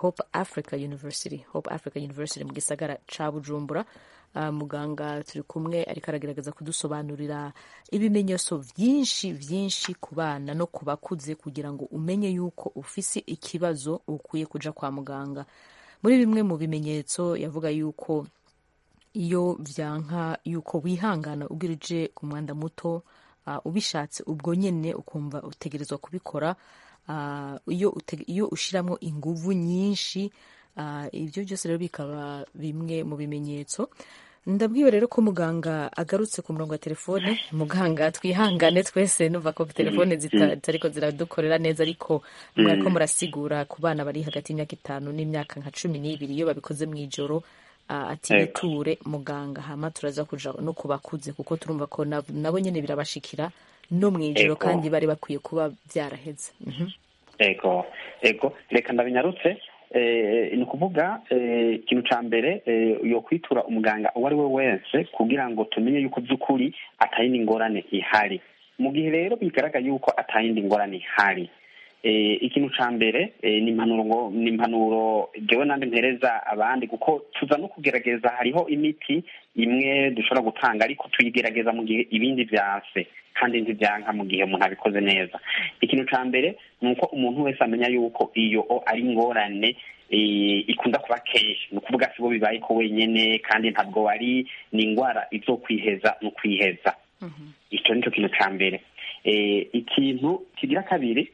hope africa university hope africa university mu gisagara ca bujumbura uh, muganga turi kumwe ariko aragerageza kudusobanurira ibimenyetso vyinshi vyinshi ku bana no ku bakuze kugira ngo umenye yuko ufise ikibazo ukwiye kuja kwa muganga muri bimwe mu bimenyetso yavuga yuko iyo vyanka yuko wihangana ubwirije ku mwanda muto uh, ubishatse ubwo nyene ukumva utegerezwa kubikora uh, iyo, ute, iyo ushiramwo inguvu nyinshi uh, ibyo byose rero bikaba bimwe mu bimenyetso ndabwiwe rero ko muganga agarutse ku murongo wa telefone muganga twihangane twese numva ko telefone zitariko ziradukorera neza ariko mwariko murasigura ku bana bari hagati y'imyaka itanu n'imyaka nka cumi n'ibiri iyo babikoze mu ijoro ati biture muganga hama turaza kuja no kubakuze kuko turumva ko nabo nyene birabashikira no mu ijoro kandi bari bakwiye kuba byaraheze ego ego reka ndabinyarutse ni ukuvuga ikintu cya mbere yo kwitura umuganga uwo ari we wese kugira ngo tumenye yuko by'ukuri atayindi ngorane ihari mu gihe rero bigaragara yuko atayindi ngorane ihari ikintu cya mbere ni impanuro ni impanuro ngewe nandi mpereza abandi kuko tuza no kugerageza hariho imiti imwe dushobora gutanga ariko tuyigerageza mu gihe ibindi byase kandi ntibyanka mu gihe umuntu abikoze neza ikintu cya mbere ni uko umuntu wese amenya yuko iyo ari ingorane ikunda kuba kenshi ni ukuvuga si bo bibaye ko wenyine kandi ntabwo wari ni indwara izo kwiheza ni ukwiheza icyo ni cyo kintu cya mbere ikintu kigira kabiri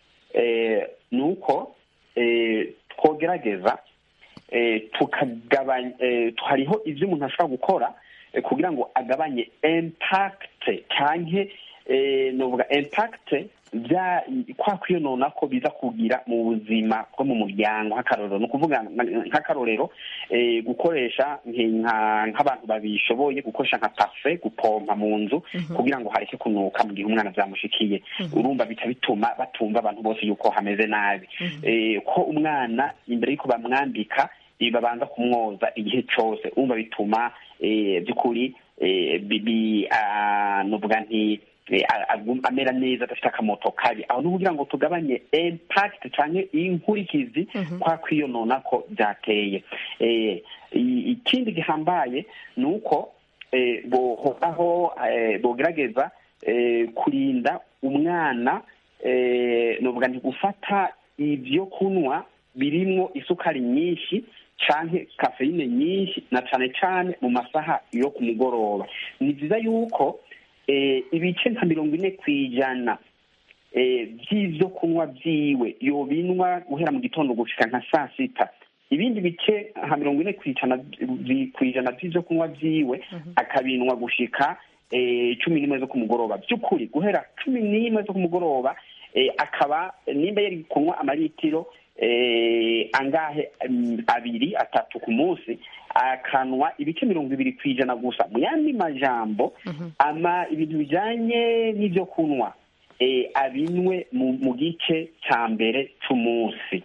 ni uko twogerageza tukagabanya hariho ibyo umuntu ashobora gukora kugira ngo agabanye impakite cyangwa nuvuga impakite bya kwa kwiyonona ko biza kugira mu buzima bwo mu muryango nk'akarorero ni ukuvuga nk'akarorero gukoresha nk'abantu babishoboye gukoresha nka pafe gupompa mu nzu kugira ngo hareke kunuka mu gihe umwana byamushikiye urumva bica bituma batumva abantu bose yuko hameze nabi ko umwana imbere y'uko bamwambika babanza kumwoza igihe cyose urumva bituma by'ukuri nuvuga nti amera neza adafite akamoto kabi aho ni kugira ngo tugabanye impakiti cyangwa inkurikizi kwa kwiyonona ko byateye ikindi gihambaye ni uko bohoraho bogerageza kurinda umwana nuvuga nti gufata ibyo kunywa birimo isukari nyinshi canke kafeyine nyinshi na cane cane mu masaha yo ku mugoroba ni byiza yuko ibice nka mirongo ine ku ijana by'ibyo kunywa byiwe yobinwa guhera mu gitondo gushika nka saa sita ibindi bice nka mirongo ine ku ijana by'ibyo kunywa byiwe akabinwa gushika cumi n'imwe zo ku mugoroba by'ukuri guhera cumi n'imwe zo ku mugoroba akaba nimba yari kunywa amaritiro angahe abiri atatu ku munsi akanwa ibice mirongo ibiri ku ijana gusa mu yandi majambo ama ibintu bijyanye n'ibyo kunywa abinwe mu gice cya mbere cy'umunsi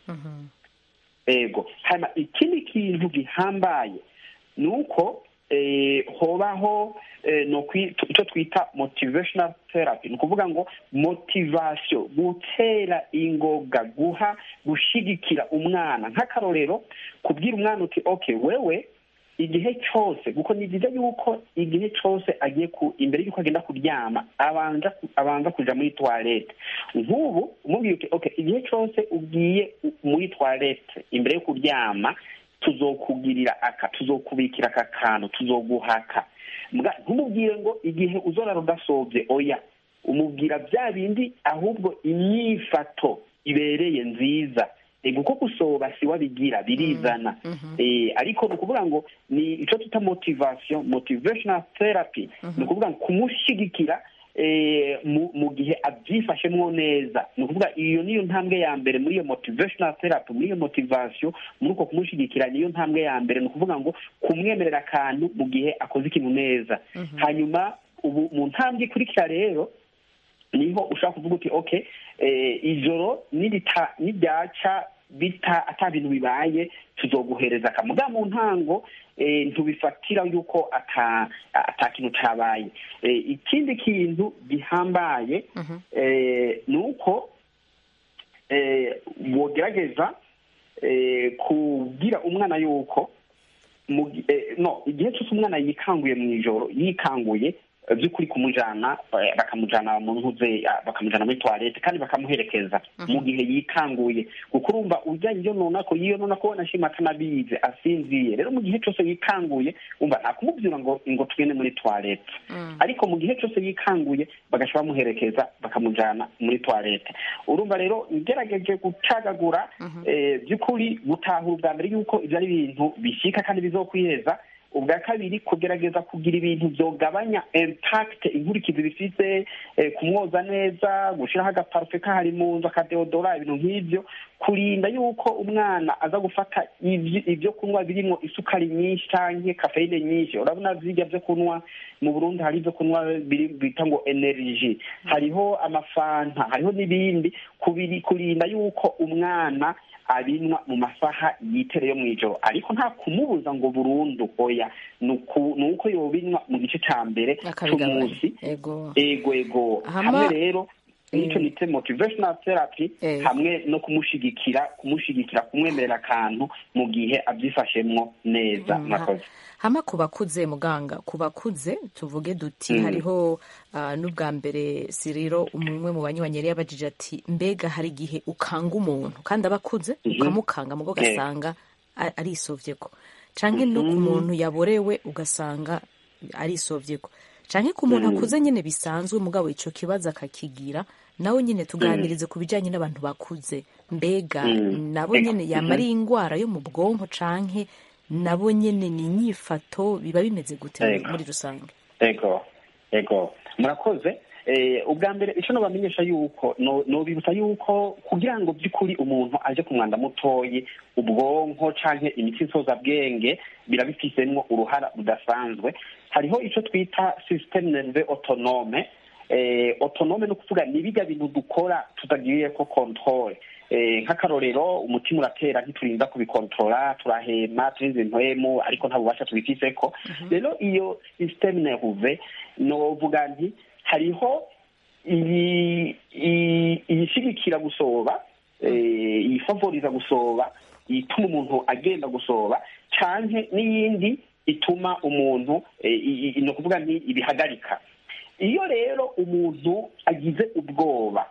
ego hanyuma ikindi kintu gihambaye ni uko hobaho icyo twita motivational therapy ni ukuvuga ngo motivasiyo gutera ingoga guha gushyigikira umwana nk'akarorero kubwira umwana uti oke wewe igihe cyose kuko ni byiza yuko igihe cyose agiye ku imbere y'uko agenda kuryama abanza abanza kujya muri tuwarete nk'ubu umubwiye uti oke igihe cyose ugiye muri tuwarete imbere yo kuryama tuzokugirira aka tuzokubikira aka kantu tuzoguhaka ntumubwire ngo igihe uzorara udasobye oya umubwira bya bindi ahubwo imyifato ibereye nziza kuko gusoba si wabigira birizana ariko ni ukuvuga ngo ni icyo twita motivasiyo motivational therapy ni ukuvuga ngo kumushyigikira mu gihe abyifashemo neza ni ukuvuga iyo niyo ntambwe ya mbere muri iyo motivational therapy muri iyo motivasiyo muri uko kumushyigikira niyo ntambwe ya mbere ni ukuvuga ngo kumwemerera akantu mu gihe akoze ikintu neza hanyuma ubu mu ntambwe ikurikira rero niho ushobora kuvuga uti oke ijoro niryaca bita ata bintu bibaye tuzoguhereza akamuga mu ntango ntubifatira yuko ata kintu cyabaye ikindi kintu gihambaye ni uko wogerageza eh, kubwira umwana yuko mu gi- eh, no igihe cyose umwana yikanguye mu ijoro yikanguye eh, by'ukuri kumujana eh, bakamujana mu ntuze ah, bakamujana muri toilette kandi bakamuherekeza mu gihe yikanguye kuko urumva urya iyo nonako yiyo nonako wanashima atanabizi asinziye rero mu gihe cyose yikanguye umva nta kumubwira ngo ngo tugende muri toilette ariko mu gihe cyose yikanguye bagasha bamuherekeza bakamujana muri toilette urumva rero ngerageje gucagagura eh, by'ukuri gutahura ubwa mbere yuko ibyo ari ibintu bishyika kandi bizokwiheza ubwa kabiri kugerageza kugira ibintu byogabanya impact inkurikizi bifite eh, kumwoza neza gushyiraho agaparufe kahari mu nzu akadeodora ibintu nk'ibyo kurinda yuko umwana aza gufata ibyo ibyo kunywa birimo isukari nyinshi cyangwa kafeyine nyinshi urabona zirya byo kunywa mu burundi hari ibyo kunywa biri bita ngo energy hariho amafanta hariho n'ibindi kubiri kurinda yuko umwana abinywa mu masaha yitereye mu ijoro ariko nta kumubuza ngo burundu oya ni uku- ni uko yobinywa mu gice cya mbere akabigabanya cy'umunsi ego ego ego Hama- hamwe rero nicyo Mm. nite motivational therapy Eh. hamwe no kumushigikira kumushigikira kumwemerera akantu mu gihe abyifashemwo neza Mm, murakoze hama ku bakuze muganga ku bakuze tuvuge duti Mm. hariho ah, n'ubwa mbere siriro umwe mu banywanyi yari yabajije ati mbega hari igihe ukanga umuntu kandi aba akuze Mhm. ukamukanga mugo Eh. ugasanga a- arisovyeko canke no ku Mhm. muntu yaborewe ugasanga arisovyeko canke ku muntu Mm. akuze nyene bisanzwe mugabo ico kibazo akakigira nawe nyene tuganirize ku bijanye n'abantu bakuze mbega Mm. nabo Ego. nyene yama ari ingwara yo mu bwonko canke nabo nyene ni inyifato biba bimeze gute Ego. muri rusange ego ego murakoze eh, ubwa mbere icyo nobamenyesha yuko no- nobibutsa yuko kugira ngo by'ukuri umuntu aje ku mwanda mutoyi ubwonko canke imitsi nsozabwenge birabifisemwo uruhara rudasanzwe hariho ico twita systeme nerve autonome eh, autonome ni ukuvuga ni bijya bintu dukora tutagiriye ko controle eh, nk'akarorero umutima uratera ntiturinda kubikontrola turahema turinze impwemu ariko nta bubasha tubifiseko rero iyo systeme nerve novuga nti hariho iyi iyi- iyishigikira gusoba eh, iyifavoriza gusoba ituma umuntu agenda gusoba canke n'iyindi ituma umuntu eh, i- i- ni ukuvuga nti ibihagarika iyo rero umuntu agize ubwoba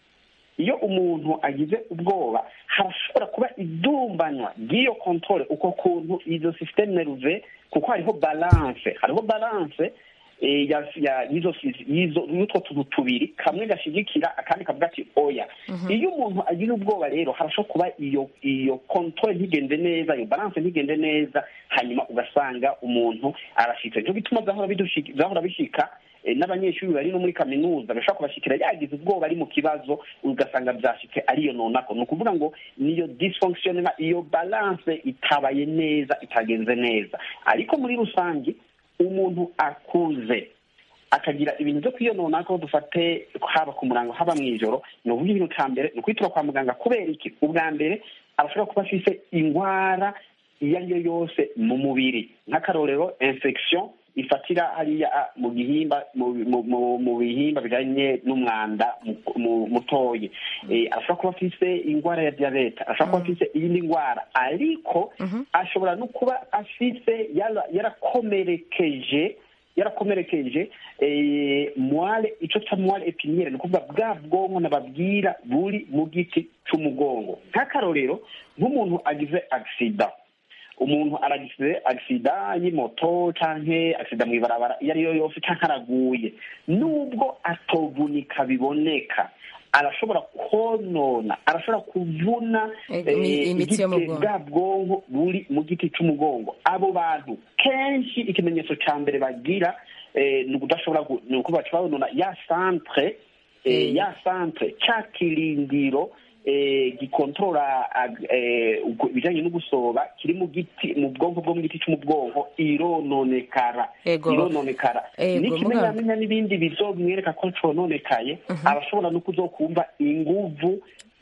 iyo umuntu agize ubwoba harashobora kuba idumbanywa ry'iyo kontore uko kuntu izo systeme nerve kuko hariho balance hariho balance eh, ya- ya- y'izo sis- y'izo- y'utwo tuntu tubiri kamwe gashigikira akandi kavuga ati oya iyo umuntu agize ubwoba rero harashobora kuba iyo iyo kontore ntigende neza iyo balance ntigende neza hanyuma ugasanga umuntu arashitse nico gituma zahora bidushika- zahora bishika eh, n'abanyeshuri bari no muri kaminuza bashobora kubashikira yagize ubwoba ari mu kibazo ugasanga byashitse ariyo nonako ni ukuvuga ngo niyo dysfonctionnement iyo balance itabaye neza itagenze neza ariko muri rusange umuntu akuze akagira ibintu byo kwiyonona ko dufate haba ku murango haba mu ijoro ni ukuvuga ibintu cya mbere ni ukwitura kwa muganga kubera iki ubwa mbere abashobora kuba afise indwara iyo ari yo yose mu mubiri nk'akarorero infection ifatira hariya ah, mu gihimba mu, mu, mu, mu bihimba bijanye n'umwanda mu- mu- mutoyi eh, ashobora kuba afise indwara ya diabete ashobora kuba afise iyindi ndwara ariko ashobora no kuba afise yara- yarakomerekeje yarakomerekeje eh, mwale ico ca mwale epiniere ni ukuvuga bwa bwonko nababwira buri mu giti c'umugongo nk'akarorero nk'umuntu agize agisida umuntu aragize agisida y'imoto canke agisida mw'ibarabara iyo ariyo yose canke araguye nubwo atovunika biboneka arashobora konona arashobora kuvuna Ego, imi- eh, imitsi yo mu igiti- bwonko. bwa bwonko buri mu giti c'umugongo abo bantu kenshi ikimenyetso ca mbere bagira eh, ni ukudashobora gu- ni uko baca babonona ya centre eh, Mm. ya centre ca kirindiro eh, gikontorora ag- eh, ubwo- ibijanye no gusoba kiri mu giti mu bwonko bwo mu giti c'umubwonko irononekara Ego. irononekara Ego, n'ikimenyamenya n'ibindi bizomwereka ko cononekaye arashobora no kuzokumva inguvu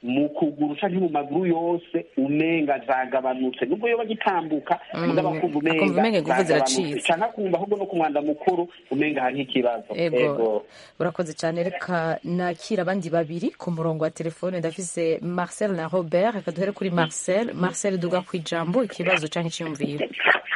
mu kuguru canke mu maguru yose umenga zagabanutse nubwo yoba gitambuka Mm, mugabo akumva akumva umenga inguvu zagabanutse ziracitse. canke akumva ahubwo no ku mwanda mukuru umenga hariho ikibazo ego urakoze cyane reka nakira abandi babiri ku murongo wa telefone ndafise marcel na robert reka duhere kuri marcel marcel duga ku ijambo ikibazo cyangwa icyiyumviro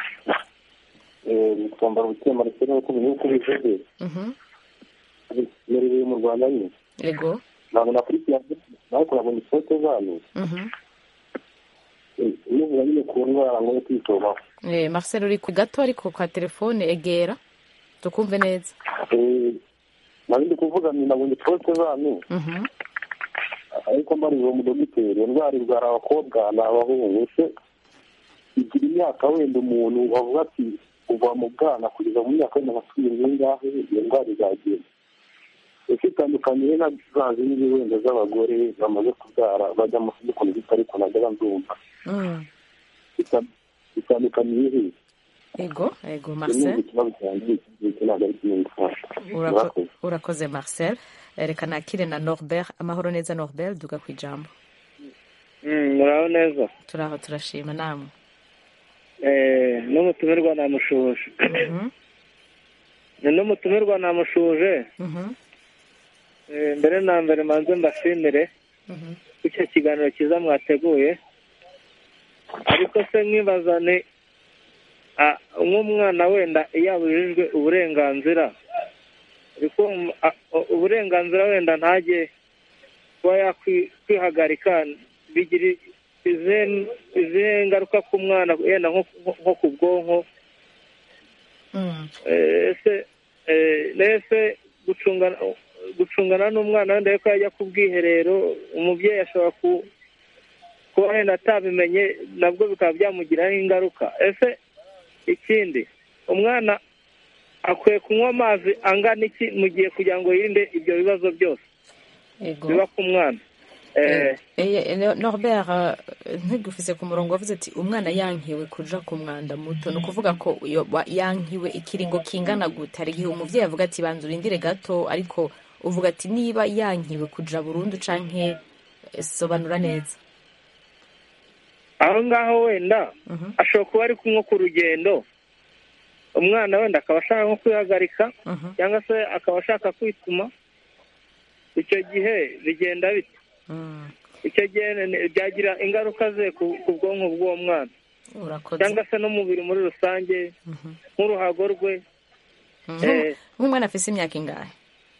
twambara ubutema ndetse n'uko uko bivuze Mhm. merereye mu rwanda nyine ego ntabwo nakurikirana nawe kurabona ifoto zanyu Mhm. muvuga nyine ku ndwara ngo yo kwitomaho Eh, marcel uri ku gato ariko kwa telefone egera tukumve neza nari ndi kuvuga ni nabonye ifoto zanyu Mhm. ariko mbarije mu dogiteri indwara irwara abakobwa ni abahungu se igira imyaka wenda umuntu bavuga ati kuva mu bwana kugeza mu myaka wenda nka cumi n'ingahe iyo ndwara izagenda ese itandukanye na za zindi wenda z'abagore bamaze kubyara bajya mu kudukunda gito ariko ntajya ndumva Mm. Ita- itandukaniye he ego ego Rimwe marcel ikibazo cyanjye iki ntabwo ari kimwe gufasha Urako- Murakoze. urakoze marcel Eh, reka nakire na norbert amahoro neza norbert duga ku ijambo muraho neza turaho turashima namwe Eh, n'umutumirwa namushuje Mhm. ni n'umutumirwa namushuje Mhm. Eh, mbere na mbere manze mbashimire Mhm. icyo kiganiro cyiza mwateguye ariko se nkibaza ni ah, nk'umwana wenda iyo abujijwe uburenganzira ariko um, ah, u- uburenganzira wenda ntajye kuba yakwihagarika bigira izihe izihe ngaruka ku mwana yenda nko nko- nko ku bwonko Mm. Eh, ese eh, ese gucungana gucungana n'umwana wenda yuko yajya ku bwiherero umubyeyi ashobora ku kuba wenda atabimenye nabwo bikaba byamugiraho ingaruka ese ikindi umwana akwiye kunywa amazi angana iki mu gihe kugira ngo yirinde ibyo bibazo byose ego biba ku mwana Eh, Eh, eh, norbert eh, ntugufise ku murongo wavuze ati umwana yankiwe kuja ku mwanda muto ni ukuvuga ko iyo wa- yankiwe ikiringo kingana gute hari igihe umuvyeyi avuga ati banza urindire gato ariko uvuga ati niba yankiwe kuja burundu canke eh, sobanura neza aho ngaho wenda Mhm. ashobora kuba ari kumwe ku rugendo umwana wenda akaba ashaka nko kwihagarika Mhm. cyangwa se akaba ashaka kwituma icyo gihe bigenda bite Mm. icyo gihe ni- byagira ingaruka ze ku ku bwonko bw'uwo mwana urakoze cyangwa se n'umubiri muri rusange Mhm. nk'uruhago rwe Mhm. eh, nk'umwana afise imyaka ingahe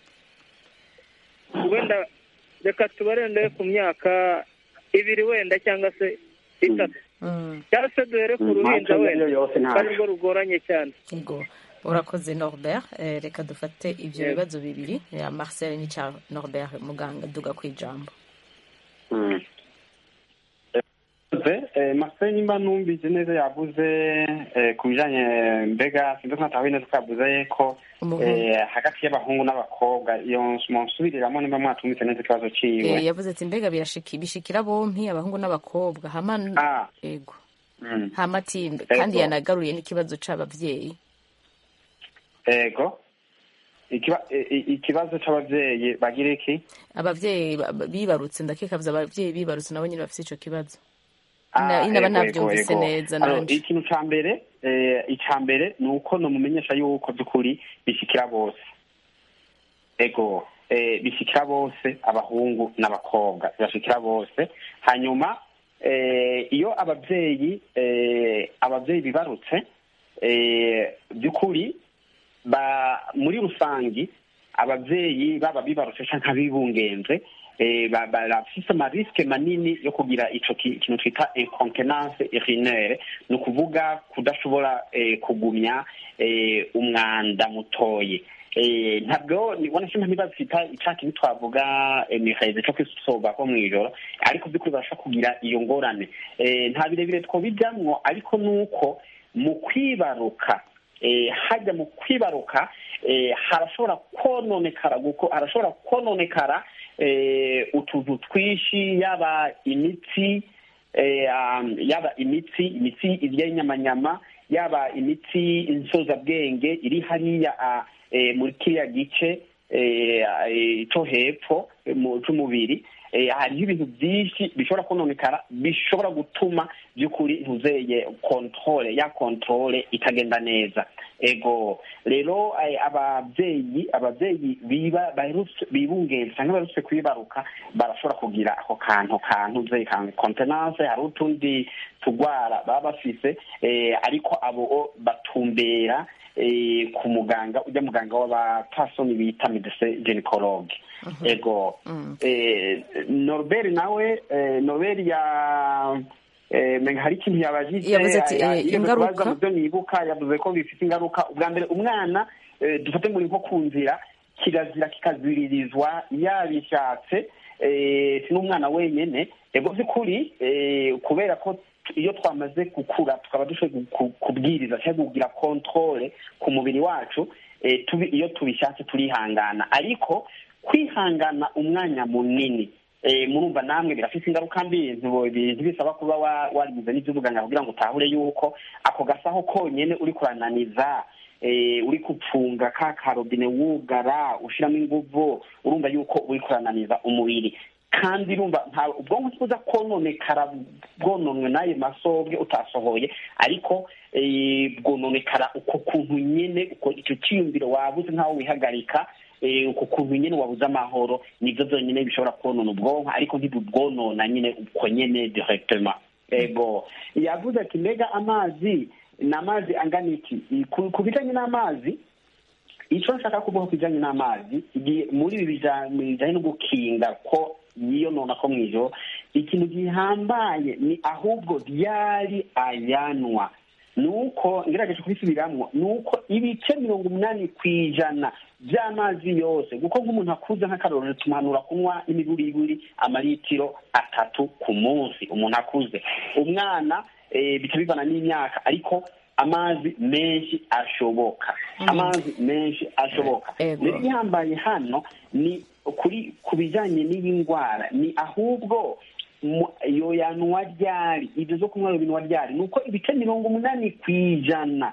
wenda reka tubarendere ku myaka ibiri wenda cyangwa se itatu Mm. cyangwa se duhere ku Mm, ruhinja ntacyo wenda ariyo yose ntacyo. ari rwo rugoranye cyane ego urakoze norbert eh, reka dufate ivyo Yego. bibazo bibiri ya marcel n'icya norbert muganga duga ku ijambo Mm. Eh, Marcel nimba numvise neza yavuze eh, ku bijanye mbega sinzi ko natahuye neza ko yavuze ko Umuhungu. eh, hagati y'abahungu n'abakobwa iyo munsubiriramwo nimba mwatumvise neza ikibazo Eh, ciwe yavuze ati mbega birashiki bishikira bompi abahungu n'abakobwa hama Ah. ego Mm. hama ati Ego. kandi yanagaruye n'ikibazo c'abavyeyi ego Ikiba- i- i- ikibazo c'abavyeyi bagira iki abavyeyi ba- ba- bibarutse ndakekavuze abavyeyi bibarutse nabo nyine bafise ico kibazo Ah, Ina- inaba ego, navyumvise ego, ego. neza Alors, nanje ikintu ca mbere eh, ica mbere ni uko nomumenyesha yuko by'ukuri bishikira bose ego eh, bishikira bose abahungu n'abakobwa bashikira bose hanyuma eh, iyo abavyeyi eh, abavyeyi bibarutse eh, by'ukuri ba muri rusangi abavyeyi baba bibarutse canke abibungenze eh, ba- barafise amariske manini yo kugira ico ki- kintu twita incontenance urinaire ni ukuvuga kudashobora eh, kugumya eh, umwanda mutoye Eh, ntabwo nibona simba ntibafita ica kintu twavuga emiheze co kwisobako mw'ijoro ariko by'ukuri barashobora kugira iyo ngorane Eh, nta birebire twobijamwo ariko nuko mu kwibaruka eh, hajya mu kwibaruka eh, harashobora kononekara guko harashobora kononekara eh, utuntu twinshi yaba imitsi eh, um, yaba imitsi imitsi irya y'inyamanyama yaba imitsi insozabwenge iri hariya ah, eh, muri kiriya gice eh, eh, co hepfo eh, mu c'umubiri eh, hariho ibintu byinshi bishobora kononekara bishobora gutuma by'ukuri ntuzeye kontrole ya kontrole itagenda neza ego rero eh, ababyeyi ababyeyi biba baherutse bibungenze cyangwa baherutse kwibaruka barashobora kugira ako kantu kantu ze ka kontenance hari utundi tugwara baba bafise eh, ariko abo batumbera eh, ku muganga ujya muganga w'abapasoni bita medecin gynecologue ego eh, norbert nawe eh, norbert ya eh, menga hari ikintu yabajije Yavuze ati, ya- eh, yigeze ingaruka? kubaza mu byo nibuka yavuze ko bifite ingaruka ubwa mbere umwana eh, dufate muri nko ku nzira kirazira kikaziririzwa yabishatse eh, si n'umwana wenyene ego by'ukuri eh, kubera ko iyo twamaze gukura tukaba dushoboye ku- kubwiriza cyangwa kugira kontrole ku mubiri wacu eh, tubi- iyo tubishatse turihangana ariko kwihangana umwanya munini eh, murumva namwe birafite ingaruka mbi ntibo- bi- ntibisaba kuba wa- warigize n'iby'ubuganga kugira ngo utahure yuko ako gasaho konyene uri kurananiza eh, uri gupfunga ka karobine wugara ushiramo inguvu urumva yuko uri kurananiza umubiri kandi urumva nta ubwonko ntibuza kononekara bwononwe n'ayo masobwe utasohoye ariko eh, bwononekara uko kuntu nyene uko icyo cyiyumviro wabuze nkaho wihagarika eh, uko kuntu nyene wabuze amahoro nivyo vyonyene bishobora konona ubwonko ariko ntibubwonona nyine uko nyene directement ego yavuze ati mbega amazi ni amazi angana iki ku ku bijanye n'amazi icyo nshaka kuvuga ku bijyanye n'amazi igihe muri ibi bija- bijyanye no gukinga ko yiyonona ko mu ijoro ikintu gihambaye ni ahubwo ryari ayanwa ni uko ngerageje kubisubiramwo ni uko ibice mirongo umunani ku ijana by'amazi yose kuko nk'umuntu akuze nk'akarorero tumuhanura kunywa n'imiburiburi amaritiro atatu ku munsi umuntu akuze umwana eh, bica bivana n'imyaka ariko amazi menshi ashoboka amazi menshi ashoboka Ego. rero igihambaye hano ni kuri ku bijyanye n'iyi ndwara ni ahubwo mu- iyo yanwa ryari ibyo zo kunywa binwa ryari ni uko ibice mirongo umunani ku ijana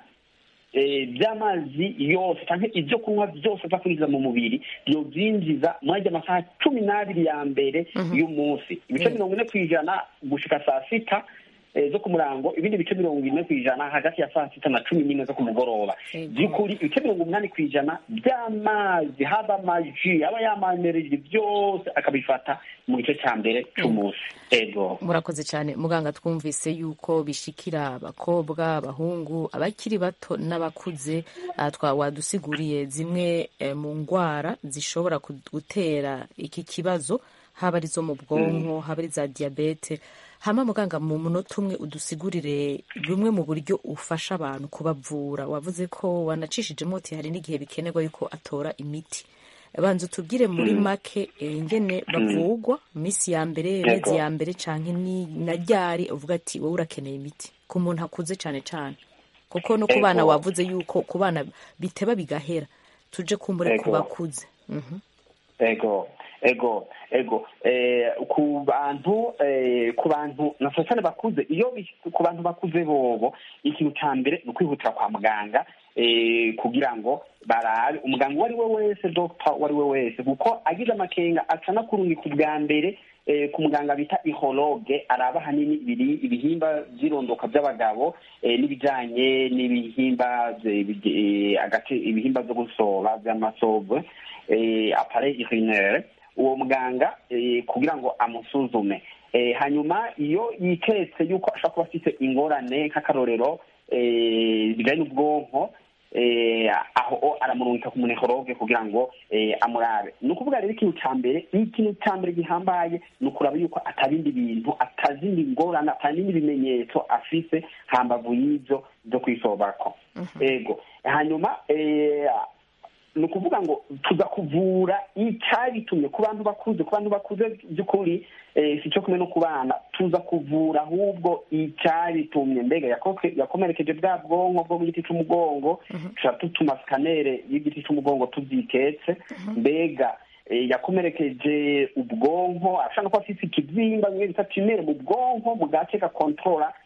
eh, by'amazi yose cyangwa ibyo kunywa byose apfa kwinjiza mu mubiri byobyinjiza muri ajya amasaha cumi n'abiri ya mbere y'umunsi ibice mirongo ine ku ijana gushika saa sita eh, zo ku murango ibindi bice mirongo ine ku ijana hagati ya saa sita na cumi n'imwe zo ku mugoroba Ego. by'ukuri ibice mirongo umunani ku ijana by'amazi haba amaji aba yamamereye byose akabifata mu gice cya mbere cy'umunsi ego murakoze cyane muganga twumvise yuko bishikira abakobwa abahungu abakiri bato n'abakuze ah, twa wadusiguriye zimwe eh, mu ndwara zishobora ku- gutera iki kibazo haba ari zo mu bwonko haba ari za diyabete hama muganga mu munota umwe udusigurire bumwe mu buryo ufasha abantu kubavura wavuze ko wanacishijemo uti hari n'igihe bikenerwa yuko atora imiti banza utubwire muri make eh, ingene bavugwa minsi ya mbere mezi ya mbere canke ni na ryari uvuga ati wowe urakeneye imiti ku muntu akuze cane cane kuko no ku bana Ego. wavuze yuko ku bana biteba bigahera tuje kumbure ku Ego. bakuze Mhm. ego ego ego eh, ku bantu eh, ku bantu na cyane bakuze iyo bis- ku bantu bakuze bobo ikintu cya mbere ni ukwihutira kwa muganga eh, kugira ngo barabe umuganga uwo ari we wese dogita uwo ari we wese kuko agize amakenga aca anakurungika ubwa mbere eh, ku muganga bita ihologe araba ahanini ibiri- ibihimba by'irondoka by'abagabo eh, n'ibijyanye n'ibihimba bye- bye- eh, agace ibihimba byo gusoba by'amasobwe eh, appareil urinaire uwo muganga eh, kugira ngo amusuzume eh, hanyuma iyo yiketse yuko ashobora kuba afite ingorane nk'akarorero eh, bijyanye n'ubwonko eh, aho o aramurungika ku munehoroge kugira ngo eh, amurabe ni ukuvuga rero ikintu cya mbere ikintu cya mbere gihambaye ni ukuraba yuko atabindi bintu atazindi ngorane atabindi bimenyetso afise hambavu y'ibyo byo kwisobako ego hanyuma eh, ni ukuvuga ngo tuza kuvura icyabitumye ku bantu bakuze ku bantu bakuze by'ukuri eh, si cyo kumwe no ku bana tuza kuvura ahubwo icyabitumye mbega yakoke- yakomerekeje bwa bwonko bwo mu giti cy'umugongo tuca tutuma sikanere y'igiti cy'umugongo tubyiketse mbega eh, yakomerekeje ubwonko ashobora no kuba afite ikibyimba bimwe bita tumere mu bwonko mu gace gakontorora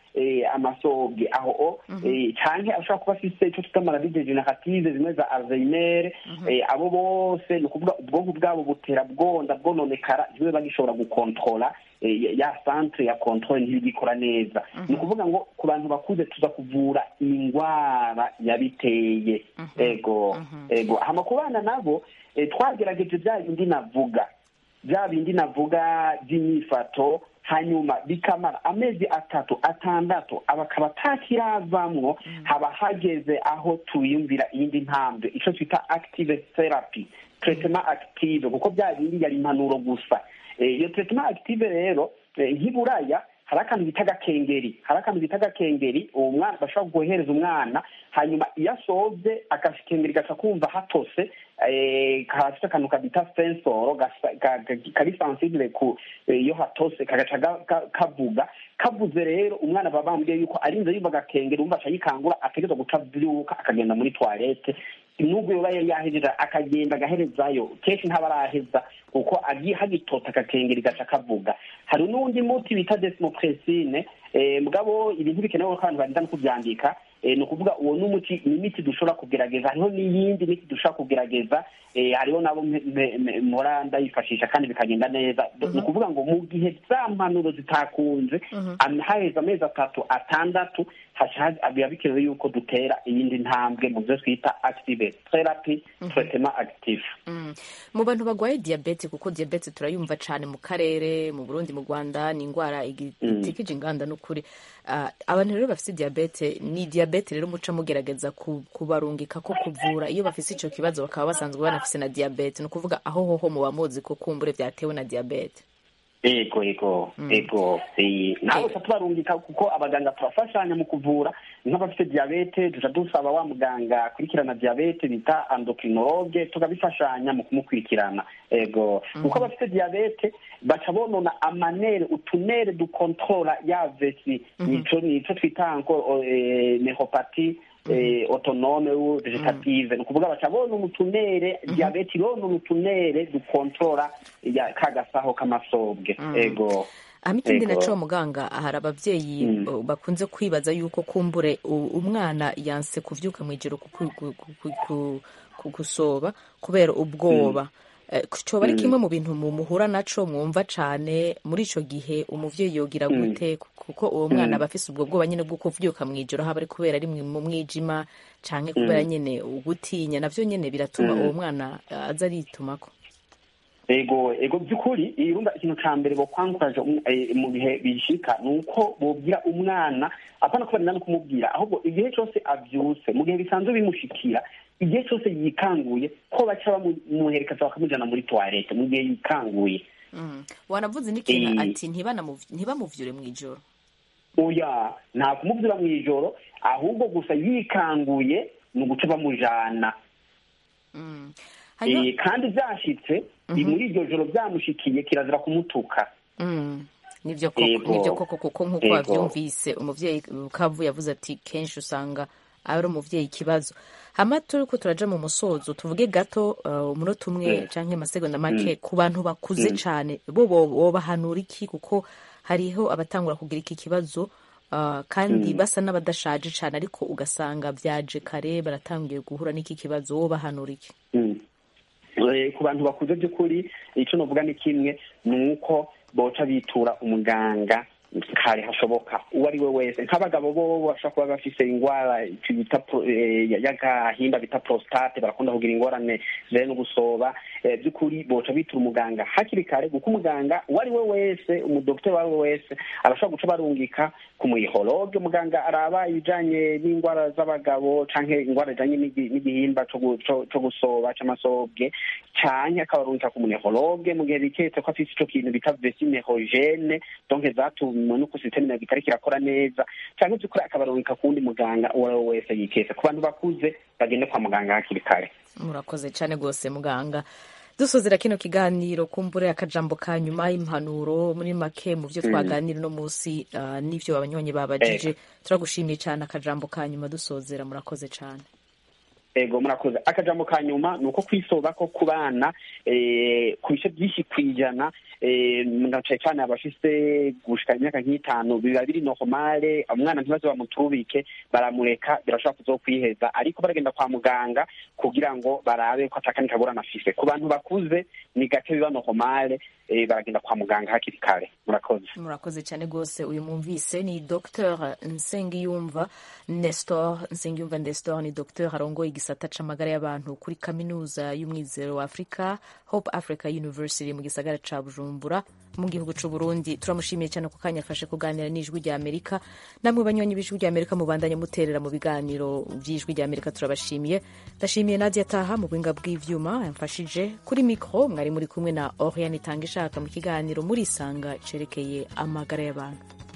eh, amasobwe aho o eh, canke ashobora kuba afise ico twita maladie degenerative zimwe za alzheimer eh, abo bose ni ukuvuga ubwonko bwabo butera bwonda bwononekara ntibibe bagishobora gukontrola eh, ya- ya centre ya controle ntibigikora neza ni ukuvuga ngo ku bantu bakuze tuza kuvura ingwara yabiteye ego ego hama ku bana nabo eh, twagerageje bya bindi navuga bya bindi navuga by'imyifato hanyuma bikamara amezi atatu atandatu abakaba atakiravamwo haba hageze aho tuyumvira iyindi ntambwe icyo twita active therapy treatment active kuko bya bindi yari impanuro gusa Eh, iyo treatment active rero eh, nk'iburaya hari akantu bita agakengeri hari akantu bita agakengeri uwo mwana bashobora guhereza umwana hanyuma iyo asoze agakengeri gaca kumva hatose eh, karafite akantu kabita sensoro gasa- ga- ga- kari sensible ku eh, iyo hatose kagaca ga- ga- kavuga kavuze rero umwana baba bambwiye yuko arinze yumva agakengeri umva aca yikangura ategerezwa guca avyuka akagenda muri toilette nubwo yoba yari yahejeje akagenda agaherezayo kenshi ntaba araheza kuko agi- hagitota agakengeri gaca kavuga hari n'uwundi muti bita desmopresine eh, mugabo ibintu bikenewe ko abantu barinda no kuvyandika eh, ni ukuvuga uwo ni umuti ni imiti dushobora kugerageza hariho n'iyindi miti dushobora kugerageza eh, hariho nabo mpe- mpe- mpe- mpora ndayifashisha kandi bikagenda neza ni ukuvuga ngo mu gihe za mpanuro zitakunze am- haheze amezi atatu atandatu haca ha- biba bikenewe yuko dutera iyindi ntambwe mu byo twita active therapy treatment active Mm. mu bantu bagwaye diyabete kuko diyabete turayumva cyane mu karere mu burundi mu rwanda ni indwara igi- itikije inganda n'ukuri Ah, abantu rero bafite diyabete ni diyabete rero muca mugerageza ku- kubarungika ko kuvura iyo bafite icyo kibazo bakaba basanzwe banafise na diyabete ni ukuvuga aho hoho muba muzi ko kumbure byatewe na diyabete ego ego ego eh, ntabwo tuba tubarungika kuko abaganga turafashanya mu kuvura nk'abafite diyabete duca dusaba wa muganga akurikirana diyabete bita endocrinologue tukabifashanya mu kumukurikirana ego kuko abafite diyabete baca bonona amanere utunere dukontrola ya vesi nico nico twita ngo eh, neuropathy eh, autonome ou vegetative ni ukuvuga baca bonona utunere diyabete ironona utunere dukontrola ya kagasaho k'amasobwe ego hama ikindi Ego. naco muganga hari abavyeyi uh, bakunze kwibaza yuko kumbure u- umwana yanse kuvyuka mw'ijoro ku- ku- ku- ku- ku- ku- gusoba kubera ubwoba Eh, coba ari kimwe mu bintu mu- muhura naco mwumva cane muri ico gihe umuvyeyi yogira gute kuko uwo mwana aba afise ubwo bwoba nyene bwo kuvyuka mw'ijoro haba ari kubera ari mwi- mu mwijima canke kubera nyene ugutinya navyo nyene biratuma uwo mwana eh, aza aritumako ego ego by'ukuri irumva ikintu ca mbere bokwanguraje um- eh, mu bihe bishika ni uko bobwira umwana apana ko barinda no kumubwira ahubwo igihe cyose avyutse mu gihe bisanzwe bimushikira igihe cyose yikanguye ko baca bamuherekeza bakamujana muri toilette mu gihe yikanguye Mm. wanavuze n'ikintu Eh. ati ntibanamuv- ntibamuvyure mw'ijoro oya nta kumubyura mu ijoro ahubwo gusa yikanguye ni uguca bamujana Mm. hanyuma Eh, kandi byashitse muri iryo joro byamushikiye kirazira kumutuka Mm. nivyo koko Ego. nivyo koko kuko nk'uko Ego. wavyumvise umuvyeyi kavu yavuze ati kenshi usanga ari umuvyeyi ikibazo hama turiko turaja mu musozo tuvuge gato uh, umunota umwe canke amasegonda make ku bantu bakuze cane bo bo- bobahanura iki kuko hariho abatangura kugira iki kibazo uh, kandi basa n'abadashaje cane ariko ugasanga vyaje kare baratangiye guhura n'iki kibazo wobahanura iki Mm. Eh, ku bantu bakuze by'ukuri icyo novuga ni kimwe ni uko boca bitura umuganga kare hashoboka uwo ari we wese nk'abagabo bo bashobora kuba bafise ingwara icyo bita pro- eh, y'agahinda bita prostate barakunda kugira ingorane zijanye no gusoba eh, by'ukuri boca bitura umuganga hakiri kare kuko umuganga uwo ari we wese umudokiteri uwo ari we wese arashobora guca barungika ku mwihologe muganga araba ibijanye n'ingwara z'abagabo canke ingwara zijanye n'igi- n'igihimba co gu- co- co gusoba c'amasobwe canke akabarungika ku munehologe mu gihe biketse ko afise ico kintu bita vesinehogene donc zatumwe nuko sisiteme nayo itariko irakora neza canke vy'ukuri akabarungika ku wundi muganga uwo ari we wese yiketse ku bantu bakuze bagende kwa muganga hakiri kare murakoze cyane rwose muganga dusozera kino kiganiro kumbure akajambo ka nyuma y'impanuro muri make mu byo twaganira uno munsi uh, n'ivyo abanywanyi babajije turagushimiye cyane akajambo ka nyuma dusozera murakoze cyane ego murakoze akajambo ka nyuma ni uko kwisoba ko ku bana ku bice byinshi ku ijana na cyane cyane abafise gushika imyaka nk'itanu biba biri normale umwana ntibaze bamutubike baramureka birashobora kuzokwiheza ariko baragenda kwa muganga kugira ngo barabe ko atakandi kagorana afise ku bantu bakuze ni gake biba normale baragenda kwa muganga hakiri kare murakoze murakoze cyane rwose uyu mwumvise ni dr nsengiyumva nestor nsengiyumva nestor ni dr arongoye igisata c'amagara y'abantu kuri kaminuza y'umwizero wa afurika hope africa university mu gisagara ca bujumbura mu gihugu c'u burundi turamushimiye cyane ku kanya afashe kuganira n'ijwi rya amerika namwe banywanyi b'ijwi rya amerika mubandanye muterera mu biganiro by'ijwi rya amerika turabashimiye ndashimiye nadia taha mu buhinga bw'ivyuma yamfashije kuri mikro mwari muri kumwe na oriane itanga ishaka mu kiganiro murisanga cerekeye amagara y'abantu